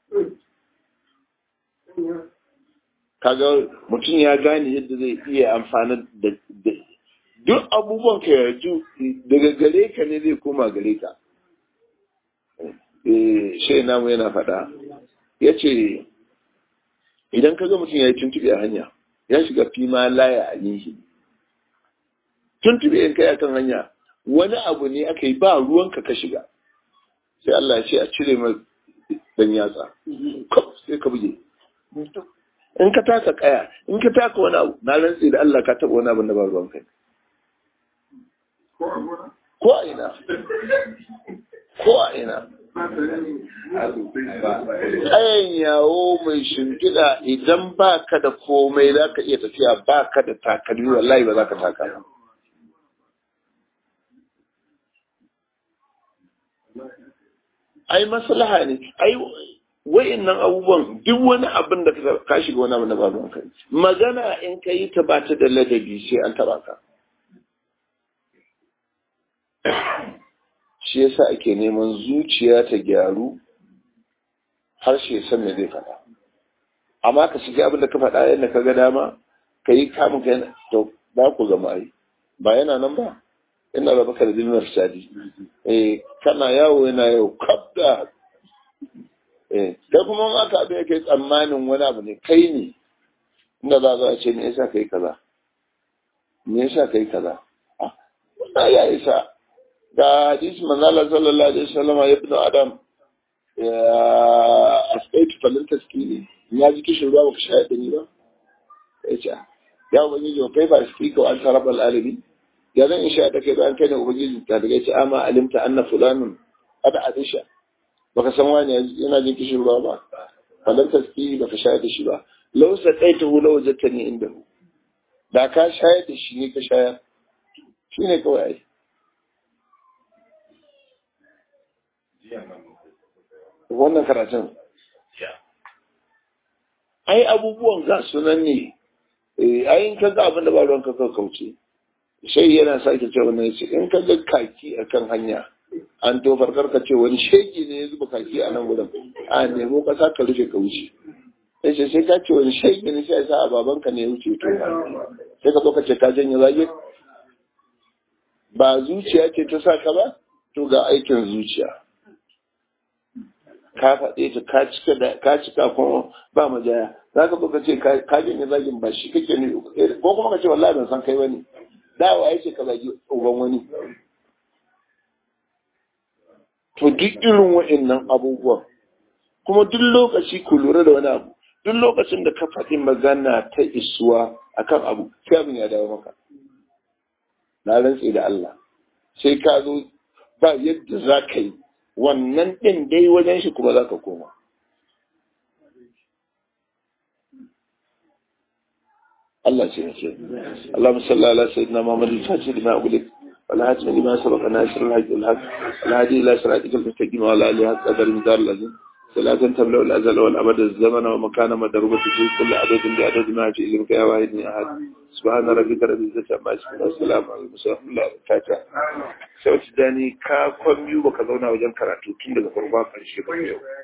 kaga mutum ya gane yadda zai iya amfani da duk abubuwan ka yarju daga gare ka ne zai koma gare ka shai namu yana faɗa ya ce idan ka ga mutum ya yi tuntuɓe a hanya ya shiga fima laya a yin tuntuɓe in kai akan hanya wani abu ne aka yi ba ruwanka ka shiga sai Allah ya ce a cire mai dan yatsa kaf sai ka buge in ka taka kaya in ka taka wani abu na rantsi da Allah ka taɓa wani abu da ba ruwan kai ko a ina ko a ina Tsayin yawo mai shimfiɗa idan ba ka da komai za ka iya tafiya ba ka da takalmi wallahi ba za ka taka ba. Ai maslaha ne, ai wa'innan abubuwan duk wani abin da ka shiga wani abin da ba ruwan kai. Magana in ka yi ta ba ta da ladabi sai an taba ka. shi yasa ake neman zuciya ta gyaru harshe ya san me zai faɗa amma ka shiga abin da ka faɗa yadda ka ga dama ka yi kamun ka to ba ku zama ai ba yana nan ba ina raba ka da dinar sadi eh kana yawo yana yau kaf da eh kai kuma in aka abin yake tsammanin wani abu ne kai ne inda za a ce me yasa kai kaza me yasa kai kaza ah wannan ya isa da hadisi manzala sallallahu alaihi wasallam ya ibnu adam ya asaitu falin taskini ya ji kishin ruwa baka shayar da ni ba ya ce ya ubangiji kai ba su ka an tarabal alamin ya zan in shayar da kai bayan kai ne ubangiji ta daga ya ce amma alimta anna fulanun ada adisha baka san wani yana jin kishin ruwa ba falin taskini baka shayar da shi ba lau sa kai ta hula wajattani inda da ka shayar da shi ne ka shayar shi ne kawai ai wannan karatun ai abubuwan ga sunan ne ai in ka ga abin da ba ruwan ka kauce sai yana sake ce wannan yace in ka ga kaki akan hanya an to farkar ka ce wani sheki ne ya zuba kaki a nan gurin a nemo kasa ka rufe ka wuce sai sai sai ka ce wani sheki ne sai sa a baban ka ne ya wuce to sai ka zo ka ce ka janye zage ba zuciya ce ta sa ka ba to ga aikin zuciya ka faɗe ta ka cika da ka cika kuma ba majaya za ka ka ce ka janye zagin ba shi kake ne ko kuma ka ce wallahi ban san kai bane dawa ya ce ka zagi uban wani to duk irin wa'annan abubuwan kuma duk lokaci ku lura da wani abu duk lokacin da ka faɗi magana ta isuwa akan abu sai abin ya dawo maka na rantse da Allah sai ka zo ba yadda za ka yi wannan ɗin dai wajen shi kuma za ka koma. Allah ce ne ce. Allah musalla ala sayyidina Muhammad al-Fatih lima ulik wal hatim lima sabaqa nasir al-haq al-haq al-hadi ila siratika al-mustaqim wa ala alihi haqq qadar midar lazim salatan tamla al-azal wal abad az-zaman wa makana madrubati fi kulli adad bi adad ma fi ilmika ya wahid ni ahad subhana rabbika rabbil izzati amma yasifun wa salamun ala al-mursalin fatiha sai wata dani ka kwan biyu baka zauna wajen karatu tun daga farko ƙarshe ba yau